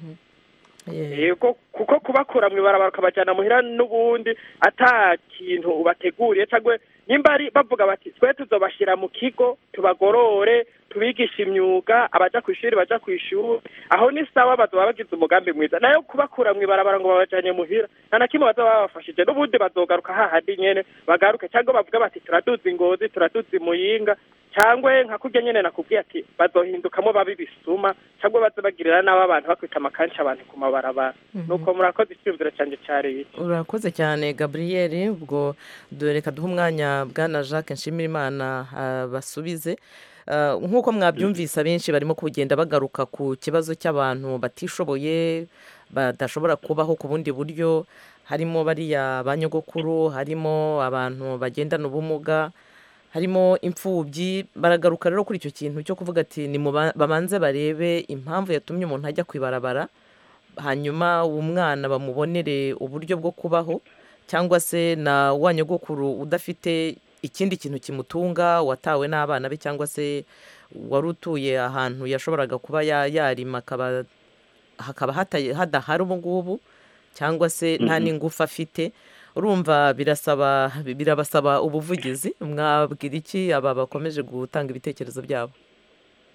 yego kuko kubakura mw'ibarabara ukabajyana muhira n'ubundi ata kintu ubateguriye cyangwa nimba ari bavuga bati twe tuzobashyira mu kigo tubagorore tubigisha imyuga abaja ku ishuri baja ku ishuri aho ni sawa bazoba bagize umugambi mwiza nayo kubakura mw'ibarabara ngo babajanye muhira nta na kimwe bazoba babafashije n'ubundi bazogaruka hahandi nyene bagaruke cyangwa bavuga bati turaduza ingozi turaduza imuyinga cyangwa nka kurya nyene nakubwiye ati bazohindukamo babi bisuma cyangwa baze bagirira n'abo abantu bakwita amakanshi abantu ku mabarabara nuko murakoze icyumviro canje cari iki urakoze cyane gaburiyeri ubwo dore reka duhe umwanya bwana jacques nshimirimana basubize Ah, nk'uko mwabyumvise abenshi barimo kugenda bagaruka ku kibazo cy'abantu batishoboye badashobora kubaho ku bundi buryo harimo bariya ba nyogokuru harimo abantu bagendana ubumuga harimo imfubyi baragaruka rero kuri icyo kintu cyo kuvuga ati ni babanze barebe impamvu yatumye umuntu ajya ku ibarabara hanyuma uwo mwana bamubonere uburyo bwo kubaho cyangwa se na wa nyogokuru udafite ikindi kintu kimutunga watawe n'abana be cyangwa se wari utuye ahantu yashoboraga kuba ya- yarima akaba hakaba hataye- hadahari ubu ngubu cyangwa se nta Mhm. n'ingufu afite urumva birasaba birabasaba ubuvugizi mwabwira iki aba bakomeje gutanga ibitekerezo byabo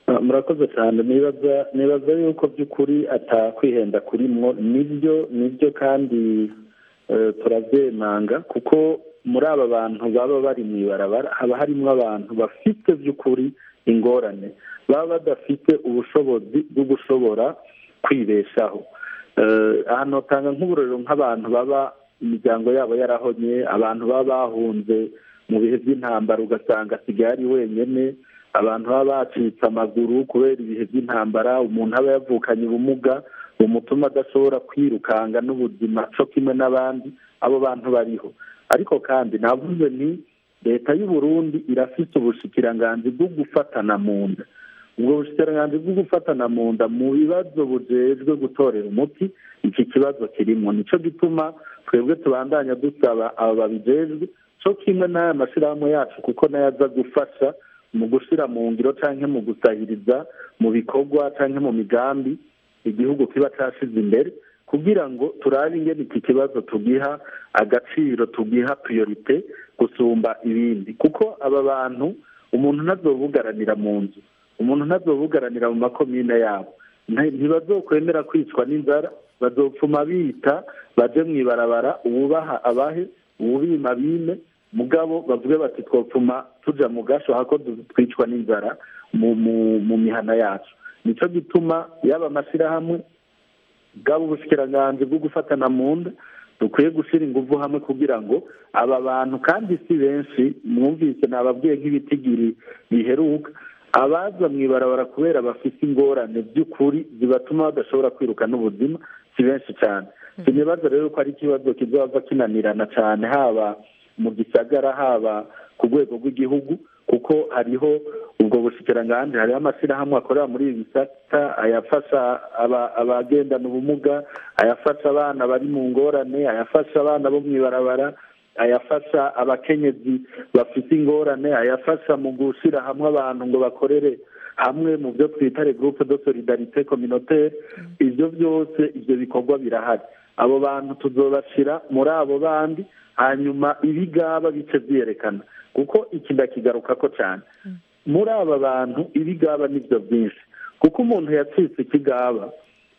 Ah, murakoze cyane nibaza nibaza yuko by'ukuri atakwihenda kurimwo nibyo nibyo kandi eh, turabyemanga kuko muri aba bantu baba bari mu ibarabara haba harimo abantu bafite by'ukuri ingorane baba badafite ubushobozi bwo gushobora kwibeshaho Eh, ahantu hatanga nk'uburorero nk'abantu baba imiryango yabo yarahonye abantu baba bahunze mu bihe by'intambara ugasanga asigaye ari wenyine abantu baba bacitse amaguru kubera ibihe by'intambara umuntu aba yavukanye ubumuga bumutuma adashobora kwirukanga n'ubuzima cyo kimwe n'abandi abo bantu bariho ariko kandi navuze nti leta y'u Burundi irafite ubushikiranganji bwo gufatana mu nda ubwo bushikiranganji bwo gufatana mu nda mu bibazo bujejwe gutorera umuti iki kibazo kirimo nicyo gituma twebwe tubandanya dusaba abo babijejwe cyo kimwe n'aya mashyirahamwe yacu kuko nayo aza gufasha mu gushyira mu ngiro cyangwa mu gusahiriza mu bikorwa cyangwa mu migambi igihugu kiba cyashize imbere kugira ngo turabe ingene iki kibazo tugiha agaciro tugiha priorite gusumba ibindi kuko aba bantu umuntu ntazobugaranira mu nzu umuntu ntazobugaranira mu makomine yabo Nti- ntibazokwemera kwicwa n'inzara bazopfuma bita baje mu ibarabara uwubaha abahe uwubima bime mugabo bavuge bati twopfuma tuja mu gasho hako du- twicwa n'inzara mu mu mu mihana yacu nico gituma yaba amashyirahamwe bwaba ubushikiranganji bwo gufatana mu nda dukwiye gushyira ingufu hamwe kugira ngo aba bantu kandi si benshi mwumvise nababwiye nk'ibitigiri biheruka abaza mu ibarabara kubera bafite ingorane by'ukuri zibatuma badashobora kwiruka n'ubuzima si benshi cyane sinibaza rero ko ari ikibazo kizaba kinanirana cyane haba mu gisagara haba ku rwego rw'igihugu kuko hariho ubwo bushikiranganji hariho amashyirahamwe akorera muri ibi bisata ayafasha aba- abagendana ubumuga ayafasha abana bari mu ngorane ayafasha abana bo mu ibarabara ayafasha abakenyezi bafite ingorane ayafasha mu gushyira hamwe abantu ngo bakorere hamwe mu byo twita regroupe de solidarite communautaire ibyo byose ibyo bikorwa birahari abo bantu tuzobashyira muri abo bandi hanyuma ibigaba bice byerekana kuko iki ndakigaruka ko cyane muri aba bantu ibigaba nibyo byinshi kuko umuntu yacitse ikigaba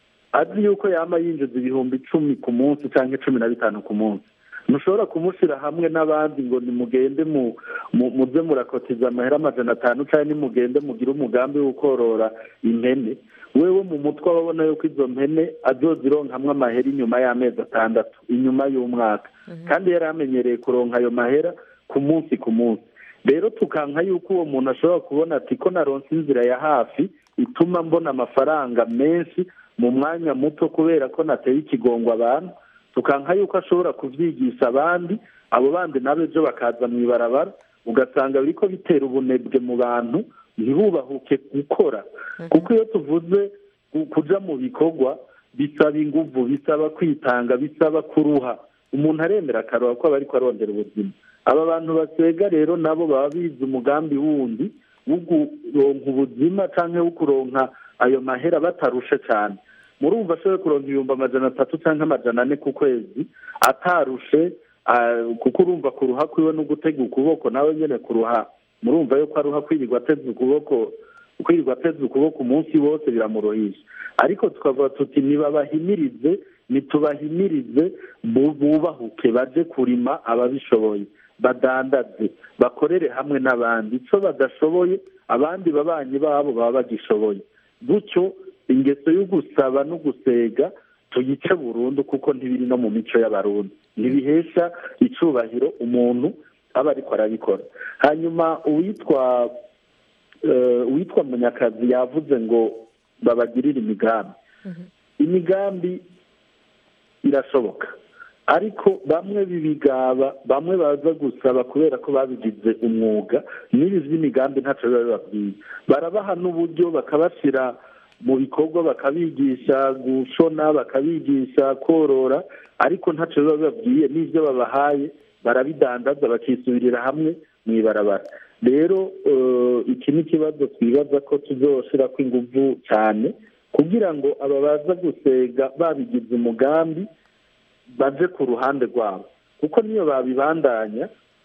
azi yuko yaba yinjiza ibihumbi icumi ku munsi cyangwa cumi na bitanu ku munsi ntushobora kumushyira hamwe n'abandi ngo nimugende mu mu- muze murakotiza amahera amajana atanu cyangwa nimugende mugire umugambi wo korora impene wewe mu mutwe ababona yuko izo mpene azozironkamwo amahera inyuma y'amezi atandatu inyuma y'umwaka kandi yari amenyereye kuronka ayo mahera ku munsi ku munsi rero tukanka yuko uwo muntu ashobora kubona ati ko naronse inzira ya hafi ituma mbona amafaranga menshi mu mwanya muto kubera ko nateye ikigongo abantu tukanka yuko ashobora kubyigisha abandi abo bandi nabo ejo bakaza mu ibarabara ugasanga biriko bitera ubunebwe mu bantu ntibubahuke gukora kuko iyo tuvuze ku- kuja mu bikorwa bisaba inguvu bisaba kwitanga bisaba kuruha umuntu aremera akaruha ko aba ariko arondera ubuzima aba bantu basega rero nabo baba bize umugambi wundi wo kuronka ubuzima canke wo kuronka ayo mahera batarushe cyane murumva ashoboye kuronka ibihumbi amajana atatu cyangwa amajana ane ku kwezi atarushe ah, kuko urumva kuruha kwiwe no gutega ukuboko nawe nyene kuruha murumva yuko aruha kwirirwa ateze ukuboko kwirirwa ateze ukuboko umunsi wose biramuruhisha ariko tukavuga tuti nibabahimirize nitubahimirize bu- bubahuke baje kurima ababishoboye badandaze bakorere hamwe n'abandi icyo badashoboye abandi babanyi babo baba bagishoboye gutyo ingeso yo gusaba no gusega tuyice burundu kuko ntibiri no mu mico y'abarundi ntibihesha icubahiro umuntu aba ariko arabikora hanyuma uwitwa eh, uwitwa munyakazi yavuze ngo babagirire imigambi imigambi irashoboka ariko bamwe bibigaba bamwe baza gusaba kubera ko babigize umwuga n'ibi by'imigambi ntacyo biba bibabwiye barabaha n'uburyo bakabashyira mu bikorwa bakabigisha gushona bakabigisha korora ariko ntacyo biba bibabwiye n'ibyo babahaye barabidandaza bakisubirira hamwe mu ibarabara rero eh, iki ni ikibazo twibaza ko tuzoshira ko ingufu cyane kugira ngo aba baza gusega babigize umugambi baje ku ruhande rwabo kuko niyo babibandanya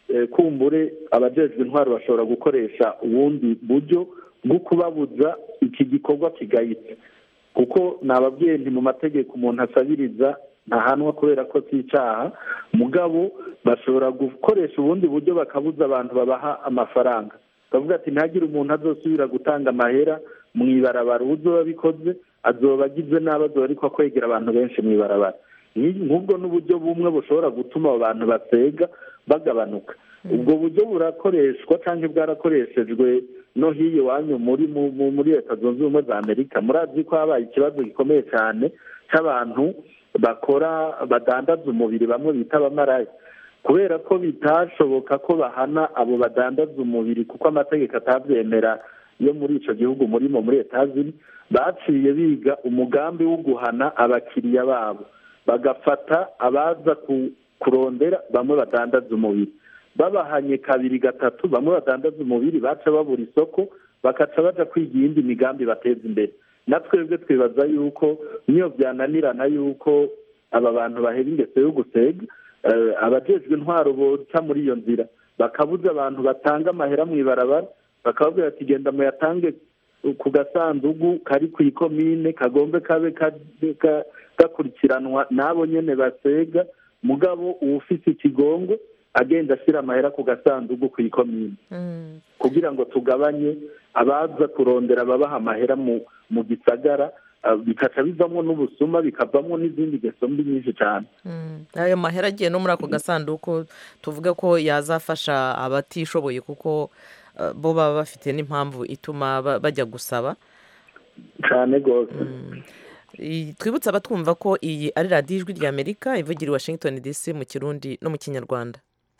eh, kumbure abajejwe intwaro bashobora gukoresha ubundi buryo bwo kubabuza iki gikorwa kigayitse kuko nababwiye nti mu mategeko umuntu asabiriza ntahanwa kubera ko si icyaha mugabo bashobora gukoresha ubundi buryo bakabuza abantu babaha amafaranga bavuga ati ntihagire umuntu azosubira gutanga amahera mu ibarabara uzoba bikoze azoba agize nabi azoba ariko akwegera abantu benshi mu ibarabara Ni- nk'ubwo n'uburyo bumwe bushobora gutuma abo bantu basega bagabanuka ubwo buryo burakoreshwa cyangwa bwarakoreshejwe no hiyo iwanyu muri mu- mu- muri leta zunze ubumwe za amerika murazi ko habaye ikibazo gikomeye cyane cy'abantu bakora badandaza umubiri bamwe bita abamaraya kubera ko bitashoboka ko bahana abo badandaza umubiri kuko amategeko atabyemera yo muri icyo gihugu murimo muri etazini baciye biga umugambi wo guhana abakiriya babo bagafata abaza ku- kurondera bamwe badandaza umubiri babahanye kabiri gatatu bamwe badandaza umubiri baca babura isoko bakaca baja kwiga iyindi migambi bateza imbere na twebwe twibaza yuko niyo byananirana yuko aba bantu bahera ingeso yo gusega eh, abajejwe intwaro boca muri iyo nzira bakabuza abantu batanga amahera mu ibarabara bakababwira ati genda muyatange ku gasandugu kari ku ikomine kagombe kabe ka- ka- gakurikiranwa n'abo nyene basega mugabo uwufise ikigongo agenda ashyira amahera ku gasandugu ku ikomine kugira ngo tugabanye abaza kurondera babaha amahera mu mu gisagara ah, bikaca bivamo n'ubusuma bikavamo n'izindi ngeso mbi nyinshi cyane ayo mahera agiye no muri ako gasanduku tuvuge ko yazafasha abatishoboye kuko eh, bo baba bafite n'impamvu ituma ba- bajya gusaba cyane rwose I- twibutse abatwumva ko iyi ari radiyo ijwi ry'amerika ivugira i washington dc mu kirundi no mu kinyarwanda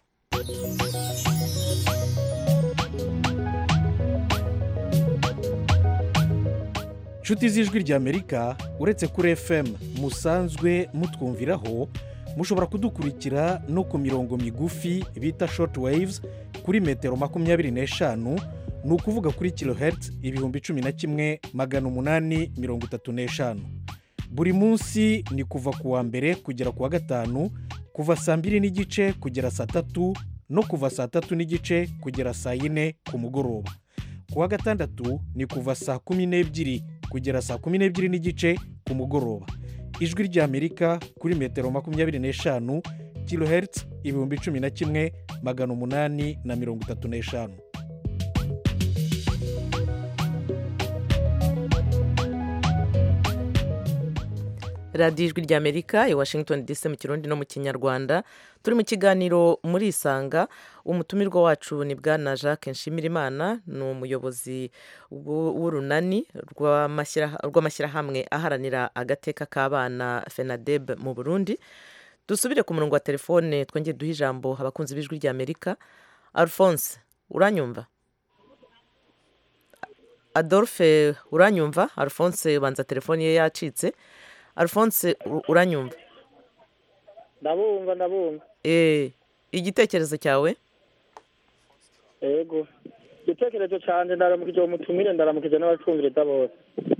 nshuti z'ijwi ry'amerika uretse kuri fm musanzwe mutwumviraho mushobora kudukurikira no ku mirongo migufi bita short waves kuri metero makumyabiri n'eshanu ni ukuvuga kuri kilohertz ibihumbi cumi na kimwe magana umunani mirongo itatu n'eshanu buri munsi ni kuva ku wa mbere kugera ku wa gatanu kuva saa mbiri n'igice kugera saa tatu no kuva saa tatu n'igice kugera saa yine ku mugoroba ku wa gatandatu ni kuva saa kumi n'ebyiri kugera saa kumi n'ebyiri n'igice ku mugoroba ijwi ry'amerika kuri metero makumyabiri n'eshanu kilohertz ibihumbi cumi na kimwe magana umunani na mirongo itatu n'eshanu radiyo ijwi ry'amerika i washington dc mu kirundi no mu kinyarwanda turi mu kiganiro muri isanga umutumirwa wacu ni bwana jacques nshimirimana ni umuyobozi w'u- w'urunani rw'amashyira- rw'amashyirahamwe aharanira agateka k'abana fenadeb mu burundi dusubire ku murongo wa telefone twongere duhe ijambo abakunzi b'ijwi ry'amerika alphonse uranyumva adolphe uranyumva alphonse banza telefone ye yacitse alphonse u- uranyumva ndabumva ndabumva Eh, igitekerezo cyawe yego igitekerezo cyanjye ndaramukije uwo mutumire ndaramukije n'abacumviriza bose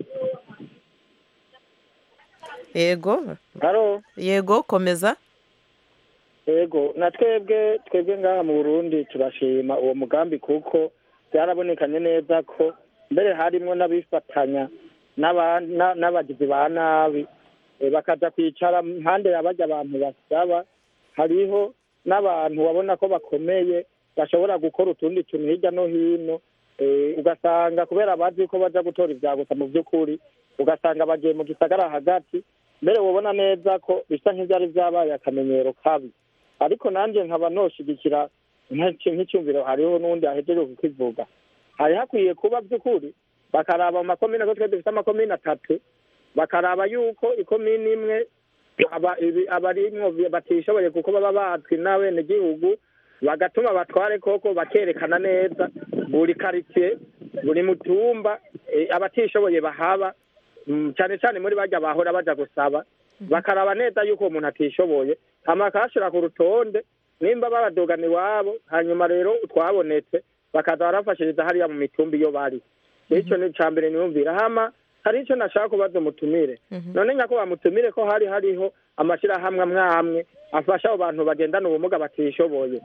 yego haro yego komeza yego na twebwe twebwe ngaha mu burundi turashima uwo mugambi kuko byarabonekanye neza ko mbere harimo n'abifatanya n'aba- na- n'abagizi ba nabi eh, bakaja kwicara impande ya barya abantu basaba hariho n'abantu babona ko bakomeye bashobora gukora utundi tuntu hirya no hino eh, ugasanga kubera bazi ko baja gutora ibyagusa mu by'ukuri ugasanga bagiye mu gisagara hagati mbere wabona neza ko bisa nk'ibyari byabaye akamenyero kabi ariko nanjye nkaba noshigikira nk'iki- nk'icyumviro hariho n'undi ahejeje kukivuga hari hakwiye kuba by'ukuri bakaraba mu makomine ko twe dufite amakomine atatu bakaraba yuko ikomine imwe aba- ibi- abarimwo bi- batishoboye kuko baba bazwi n'abenegihugu bagatuma abatware koko bakerekana neza buri karitsiye buri mutumba eh, abatishoboye bahaba mm, cyane cyane muri bajya bahora baja gusaba bakaraba neza yuko uwo muntu atishoboye hama bakahashira ku rutonde nimba babadogana iwabo hanyuma rero twabonetse bakaza barafashiriza hariya mu mitumba iyo bari icyo ni icya mbere niyumvira hama hari icyo nashaka kubaza umutumire none nyako bamutumire ko hari hariho amashyirahamwe amwe amwe afasha abo bantu bagendana ubumuga batishoboye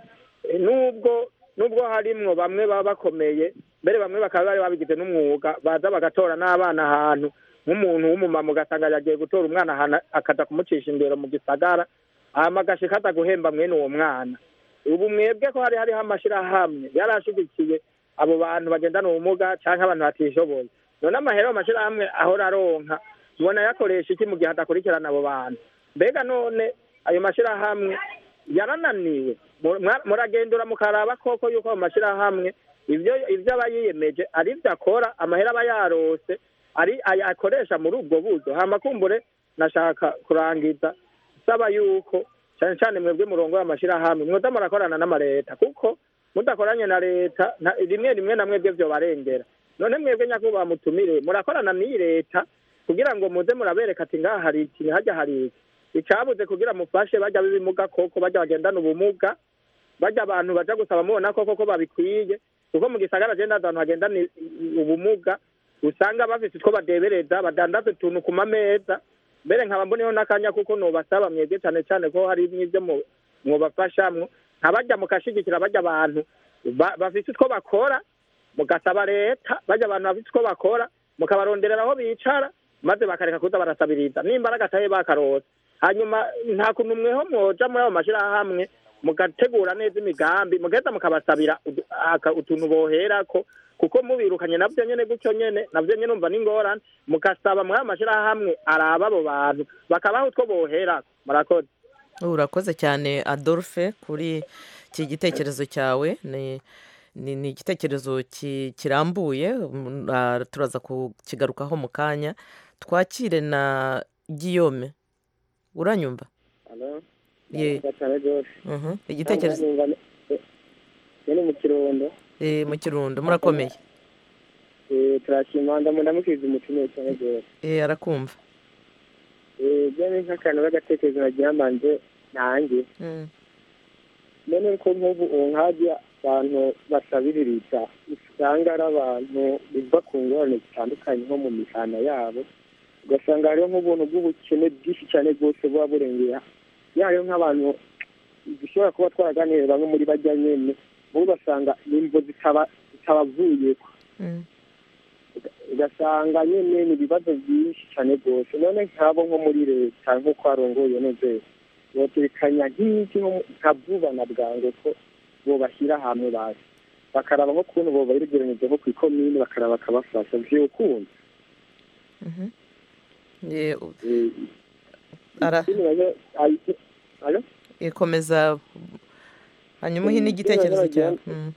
Eh, nubwo nubwo harimwo bamwe baba bakomeye mbere bamwe bakaba bari babigize n'umwuga baza bagatora n'abana ahantu nk'umuntu w'umumama ugasanga yagiye gutora umwana ahantu akaza kumucisha imbere mu gisagara hama agashika aza guhemba mwene uwo mwana ubu mwebwe ko hari hariho amashirahamwe yarashigikiye abo bantu bagendana ubumuga canke abantu batishoboye none amahera mu mashirahamwe ahora aronka mubona yakoresha iki mu gihe adakurikirana abo bantu mbega none ayo mashirahamwe yarananiwe Mu- mwa- muragendura mukaraba koko yuko ayo mashirahamwe ivyo ivyo aba yiyemeje ari vyo akora amahera aba yarose ari ay- akoresha muri ubwo buryo hama kumbure nashaka kurangiza saba yuko cyane cyane mwebwe murongo y'amashirahamwe mwoza murakorana n'amareta kuko mudakoranye na leta nta- rimwe rimwe na mwebwe vyobarengera none mwebwe nyakubahwa mutumire murakorana n'iyi leta kugira ngo muze murabereka ati ngaha hari iki hajya hari iki icabuze kugira mufashe bajya b'ibimuga koko bajya bagendana ubumuga bajya abantu baja gusaba mubona koko ko babikwiye kuko mu gisagara je ndazi abantu bagendana i- i- ubumuga usanga bafise utwo badebereza badandaza utuntu ku mameza mbere nkaba mboneho n'akanya kuko nobasaba mwebwe cane cane ko hari n'ivyo mu- mwobafashamwo ntabajya mukashigikira bajya abantu ba- bafise utwo bakora mugasaba leta bajya abantu bafite utwo bakora mukabaronderera aho bicara maze bakareka kuza barasabiriza n'imbaraga atahe bakarose hanyuma nta kuntu mweho mwoja muri ayo mashirahamwe mugategura neza imigambi mugaheza mukabasabira udu- aka- utuntu boherako kuko mubirukanye navyo nyene gutyo nyene navyo nyene umva n'ingorane mugasaba muri ayo mashirahamwe araba abo bantu bakabaha utwo boherako murakoze urakoze cyane adolphe kuri iki gitekerezo cyawe ni ni ni igitekerezo ki- kirambuye mm, ah, turaza kukigarukaho mu kanya twakire na giyome uranyumva Ye. Mhm. igitekerezo ni mu kirundo Eh, mu kirundo murakomeye Eh, turashima ndamukiriza umutumire cyane rwose Eh, arakumva Eh, byo ni nk'akantu k'agatekerezo nagira mbanje nanjye Mm. none ko nk'ubu ubu nkajya abantu basabiririza usanga ari abantu biva ku ngorane zitandukanye nko mu mihana yabo ugasanga hariho nk'ubuntu bw'ubukene bwinshi cyane bwose buba burengera yayo nk'abantu dushobora kuba twaraganiriye bamwe muri bajya nyene bo ugasanga nimvo zitaba zitabavuyeko Mm. ugasanga nyine ni ibibazo byinshi cyane rwose none nk'abo nko muri leta nk'uko harongoye neza botekanya nk'iki nko mu- nka vuba na bwangu ko bobashyira hamwe bazi bakaraba nko kuntu bobaregeranyije nko ku ikomini bakaraba bakabafasha vyokunda Mhm. Eh, u- ara alo ikomeza hanyuma uhe n'igitekerezo cyawe Mm.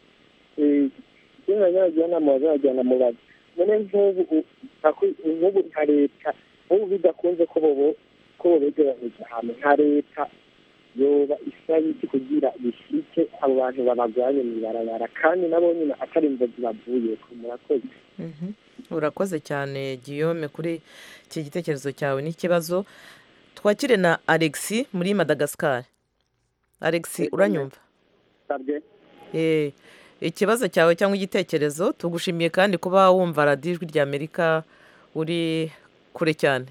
izina nyabagirana mu bazajyana mu bazi none nk'ubu u- nka- nk'ubu nka leta nk'ubu bidakunze ko bobo ko bobegeranyije hamwe nka leta yoba isaba iki kugira bishike abo bantu babagwanye mw'ibarabara kandi nabo nyine atari imvozi bavuyeko murakoze Mhm. urakoze cyane giyome kuri iki gitekerezo cyawe n'ikibazo twakire na alexi muri madagascar alexi uranyumva sabwe Eh, ikibazo cyawe cyangwa igitekerezo tugushimiye kandi kuba wumva radiyo ijwi rya amerika uri kure cyane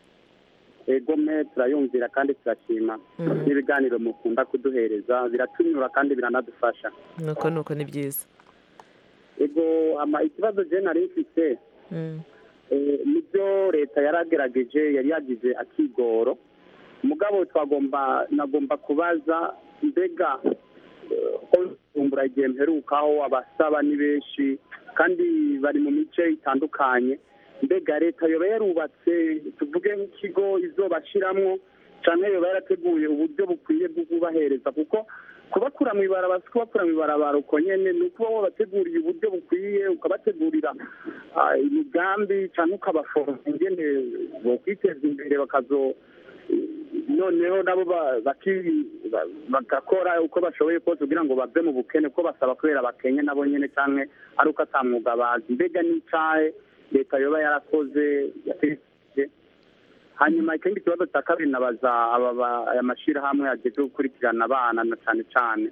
ego me turayumvira kandi turashima Mhm. n'ibiganiro mukunda kuduhereza biratunyura kandi biranadufasha nuko nuko ni byiza ego ama ikibazo je nari mfite Mm. eh, nibyo leta yaragerageje yari yagize akigoro mugabo twagomba nagomba kubaza mbega eh, ko kumbura igihe mperukaho abasaba ni benshi kandi bari mu mice itandukanye mbega leta yoba yarubatse tuvuge nk'ikigo izobashiramwo canke yoba yarateguye uburyo bukwiye bwo kubahereza kuko kubakura mu ibarabara si kubakura mu ibarabara uko nyene ni ukuba wabateguriye uburyo bukwiye ukabategurira ah, imigambi canke ukabaforoma ingene bokwiteza imbere bakazo noneho nabo ba- baki- ba- bagakora uko bashoboye kose kugira ngo bave mu bukene kuko basaba kubera abakenye nabo nyene canke ari uko ata mwuga bazi mbega n'icahe leta yoba yarakoze yategereje hanyuma ikindi kibazo cya kabiri nabaza aba ba- aya mashyirahamwe ageze gukurikirana abana na cyane cyane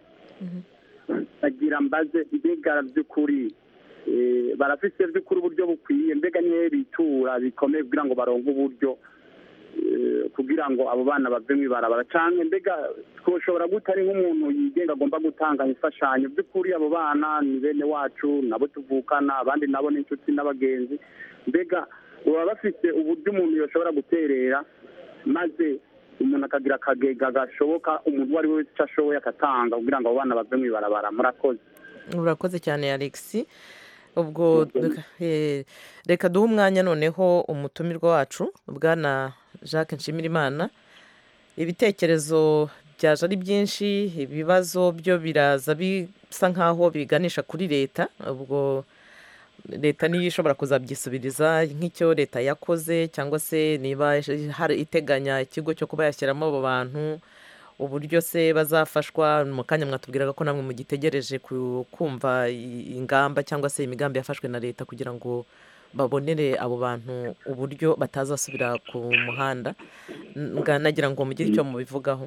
agira mbaze mbega by'ukuri eh, barafise by'ukuri uburyo bukwiye mbega niyo bitura bikomeye kugira ngo baronke uburyo eh, kugira ngo abo bana bave mu ibarabara cyangwa mbega twoshobora gute ari nk'umuntu yigenga agomba gutanga imfashanyo by'ukuri abo bana ni bene wacu nabo tuvukana abandi nabo ni inshuti n'abagenzi mbega baba bafite uburyo umuntu yoshobora guterera maze umuntu akagira akagega gashoboka umuntu uwo ari we wese icyo ashoboye agatanga kugira ngo abo bana bave mu ibarabara murakoze urakoze cyane alexi ubwo reka- eh, reka duhe umwanya noneho umutumirwa wacu bwana jacques nshimirimana ibitekerezo byaje ari byinshi ibibazo byo biraza bisa nk'aho biganisha kuri leta ubwo leta niyo ishobora kuzabyisubiriza nk'icyo leta yakoze cyangwa se niba hari iteganya ikigo cyo kuba yashyiramo abo bantu uburyo se bazafashwa mu kanya mwatubwiraga ko namwe mugitegereje ku- kumva i- ingamba cyangwa se imigambi yafashwe na leta kugira ngo babonere abo bantu uburyo batazasubira ku muhanda Nga- nagira ngo mugire icyo mubivugaho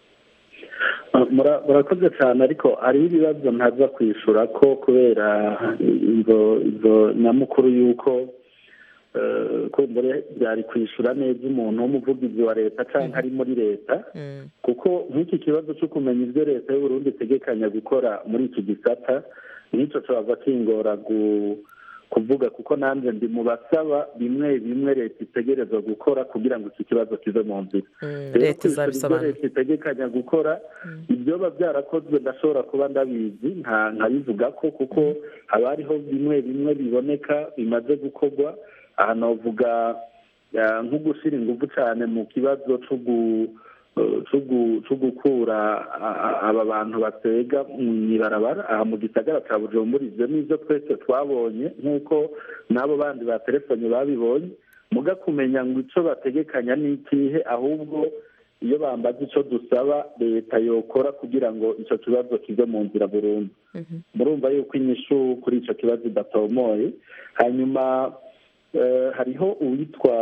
Mura- murakoze cyane ariko hariho ibibazo ntaza kwishura ko kubera izo izo nyamukuru y'uko eh, kumbure byari kwishura neza umuntu w'umuvugizi wa leta cyangwa ari muri leta kuko nk'iki kibazo cyo kumenya ibyo leta y'uburundi itegekanya gukora muri iki gisata n'icyo cyaza kingora gu- kuvuga kuko nanjye ndi mu basaba bimwe bimwe leta itegereza gukora kugira ngo iki kibazo kive mu nzira Rero leta kwishura ibyo izabisobanura leta itegekanya gukora ibyoba byarakozwe ndashobora kuba ndabizi nta nkabivuga ko kuko haba hariho bimwe bimwe biboneka bimaze gukorwa aha navuga eh, nko gushyira ingufu cyane mu kibazo cyo gu- eh, cyo gu- cyo gukura a- a- aba bantu batega mu ibarabara aha mu gisagara cya bujumbura ibyo ni ibyo twese twabonye nk'uko n'abo bandi ba telefone babibonye muga kumenya ngo icyo bategekanya ni ikihe ahubwo iyo bambaza icyo dusaba leta yokora kugira ngo icyo kibazo kive mu nzira burundu murumva yuko inyishu kuri icyo kibazo idatomoye hanyuma eh, hariho uwitwa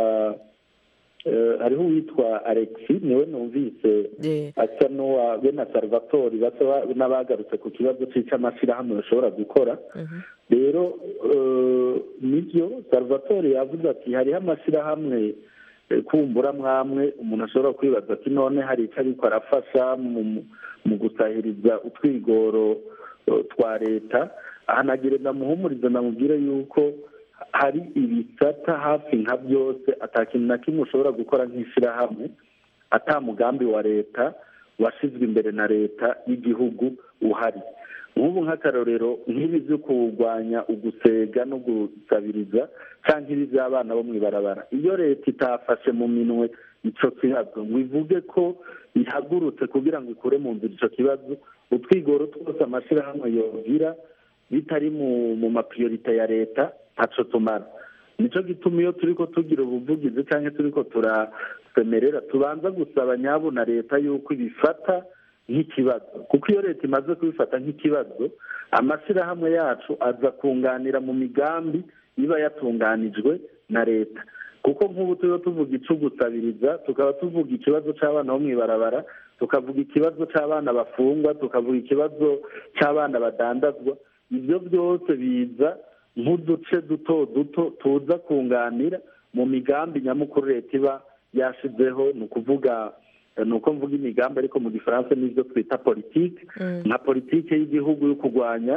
eh, hariho uwitwa alexi niwe numvise asa n'uwa bene salvatori basa n'abagarutse ku kibazo cy'icyamashyirahamwe bashobora gukora rero eh, nibyo salvatore yavuze ati hariho amashyirahamwe eh, kumbura mwamwe umuntu ashobora kwibaza ati none hari icyo ariko arafasha mu- mu gusahiriza utwigoro eh, twa leta aha nagira ndamuhumurize namubwire yuko hari ibisata hafi nka byose atakintu na kimwe ushobora gukora nk'ishyirahamwe ata mugambi wa leta washyizwe imbere na leta y'igihugu uhari nk'ubu nk'akarorero nk'ibi byo kurwanya ugusega no gusabiriza cyangwa ibi by'abana bo mu ibarabara iyo leta itafashe mu minwe icyo kibazo ngo ivuge ko ihagurutse kugira ngo ikure mu nzira icyo kibazo utwigoro twose amashyirahamwe yogira bitari mu mu mapriorite ya leta ntacyo tumara nicyo gituma iyo turi ko tugira ubuvugizi cyangwa turi ko turasemerera tubanza gusaba nyabo na leta yuko ibifata nk'ikibazo kuko iyo leta imaze kubifata nk'ikibazo amashyirahamwe yacu aza kunganira mu migambi iba yatunganijwe na leta kuko nk'ubu turiho tuvuga icyo gusabiriza tukaba tuvuga ikibazo cy'abana bo mu ibarabara tukavuga ikibazo cy'abana bafungwa tukavuga ikibazo cy'abana badandazwa ibyo byose biza nk'uduce duto duto tuza kunganira mu migambi nyamukuru leta iba yashyizeho ni ukuvuga ni uko mvuga imigambi ariko mu gifaransa n'ibyo twita politiki nka politiki y'igihugu yo kurwanya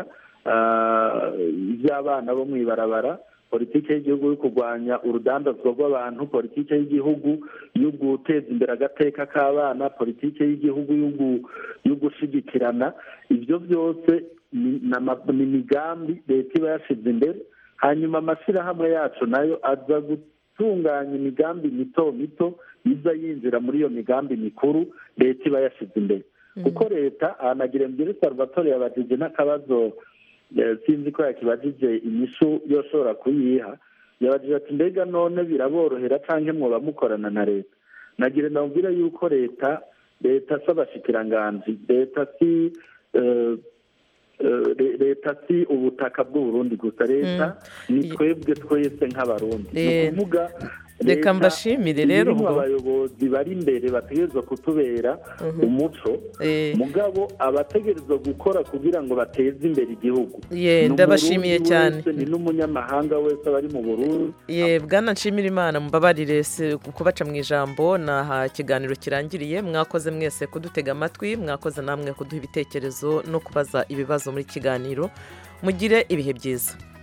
ah, iby'abana bo mu ibarabara politiki y'igihugu yo kurwanya urudandazwa rw'abantu politiki y'igihugu yo guteza imbere agateka k'abana politiki y'igihugu yo gu- yo gushyigikirana ibyo byose ni ni ama- ni imigambi leta iba yashyize imbere hanyuma amashyirahamwe yacu nayo aza gutunganya imigambi mito mito iza yinjira muri iyo migambi mikuru leta iba yashyize imbere kuko leta ahanagira mbere salvatore yabajije n'akabazo eh, sinzi ko yakibajije inyishu yoshobora kuyiha yabajije ati mbega none biraborohera cyangwa mwoba mukorana na leta nagira ndamubwire yuko leta leta si abashikiranganji leta si eh, eh, le- leta si ubutaka bw'uburundi gusa leta ni twebwe twese nk'abarundi ni Eh. ukuvuga Reka mbashimire rero ubwo ubwo. abayobozi bari imbere bategerezwa kutubera umuco mugabo abategerezwa gukora kugira ngo bateze imbere igihugu Ye, Ni ndabashimiye Umurundi cyane. wese, ni n'umunyamahanga wese aba ari mu burundi ye bwana nshimira imana mubabarire se kubaca mu ijambo naha ikiganiro kirangiriye mwakoze mwese kudutega amatwi mwakoze namwe kuduha ibitekerezo no kubaza ibibazo muri iki kiganiro mugire ibihe byiza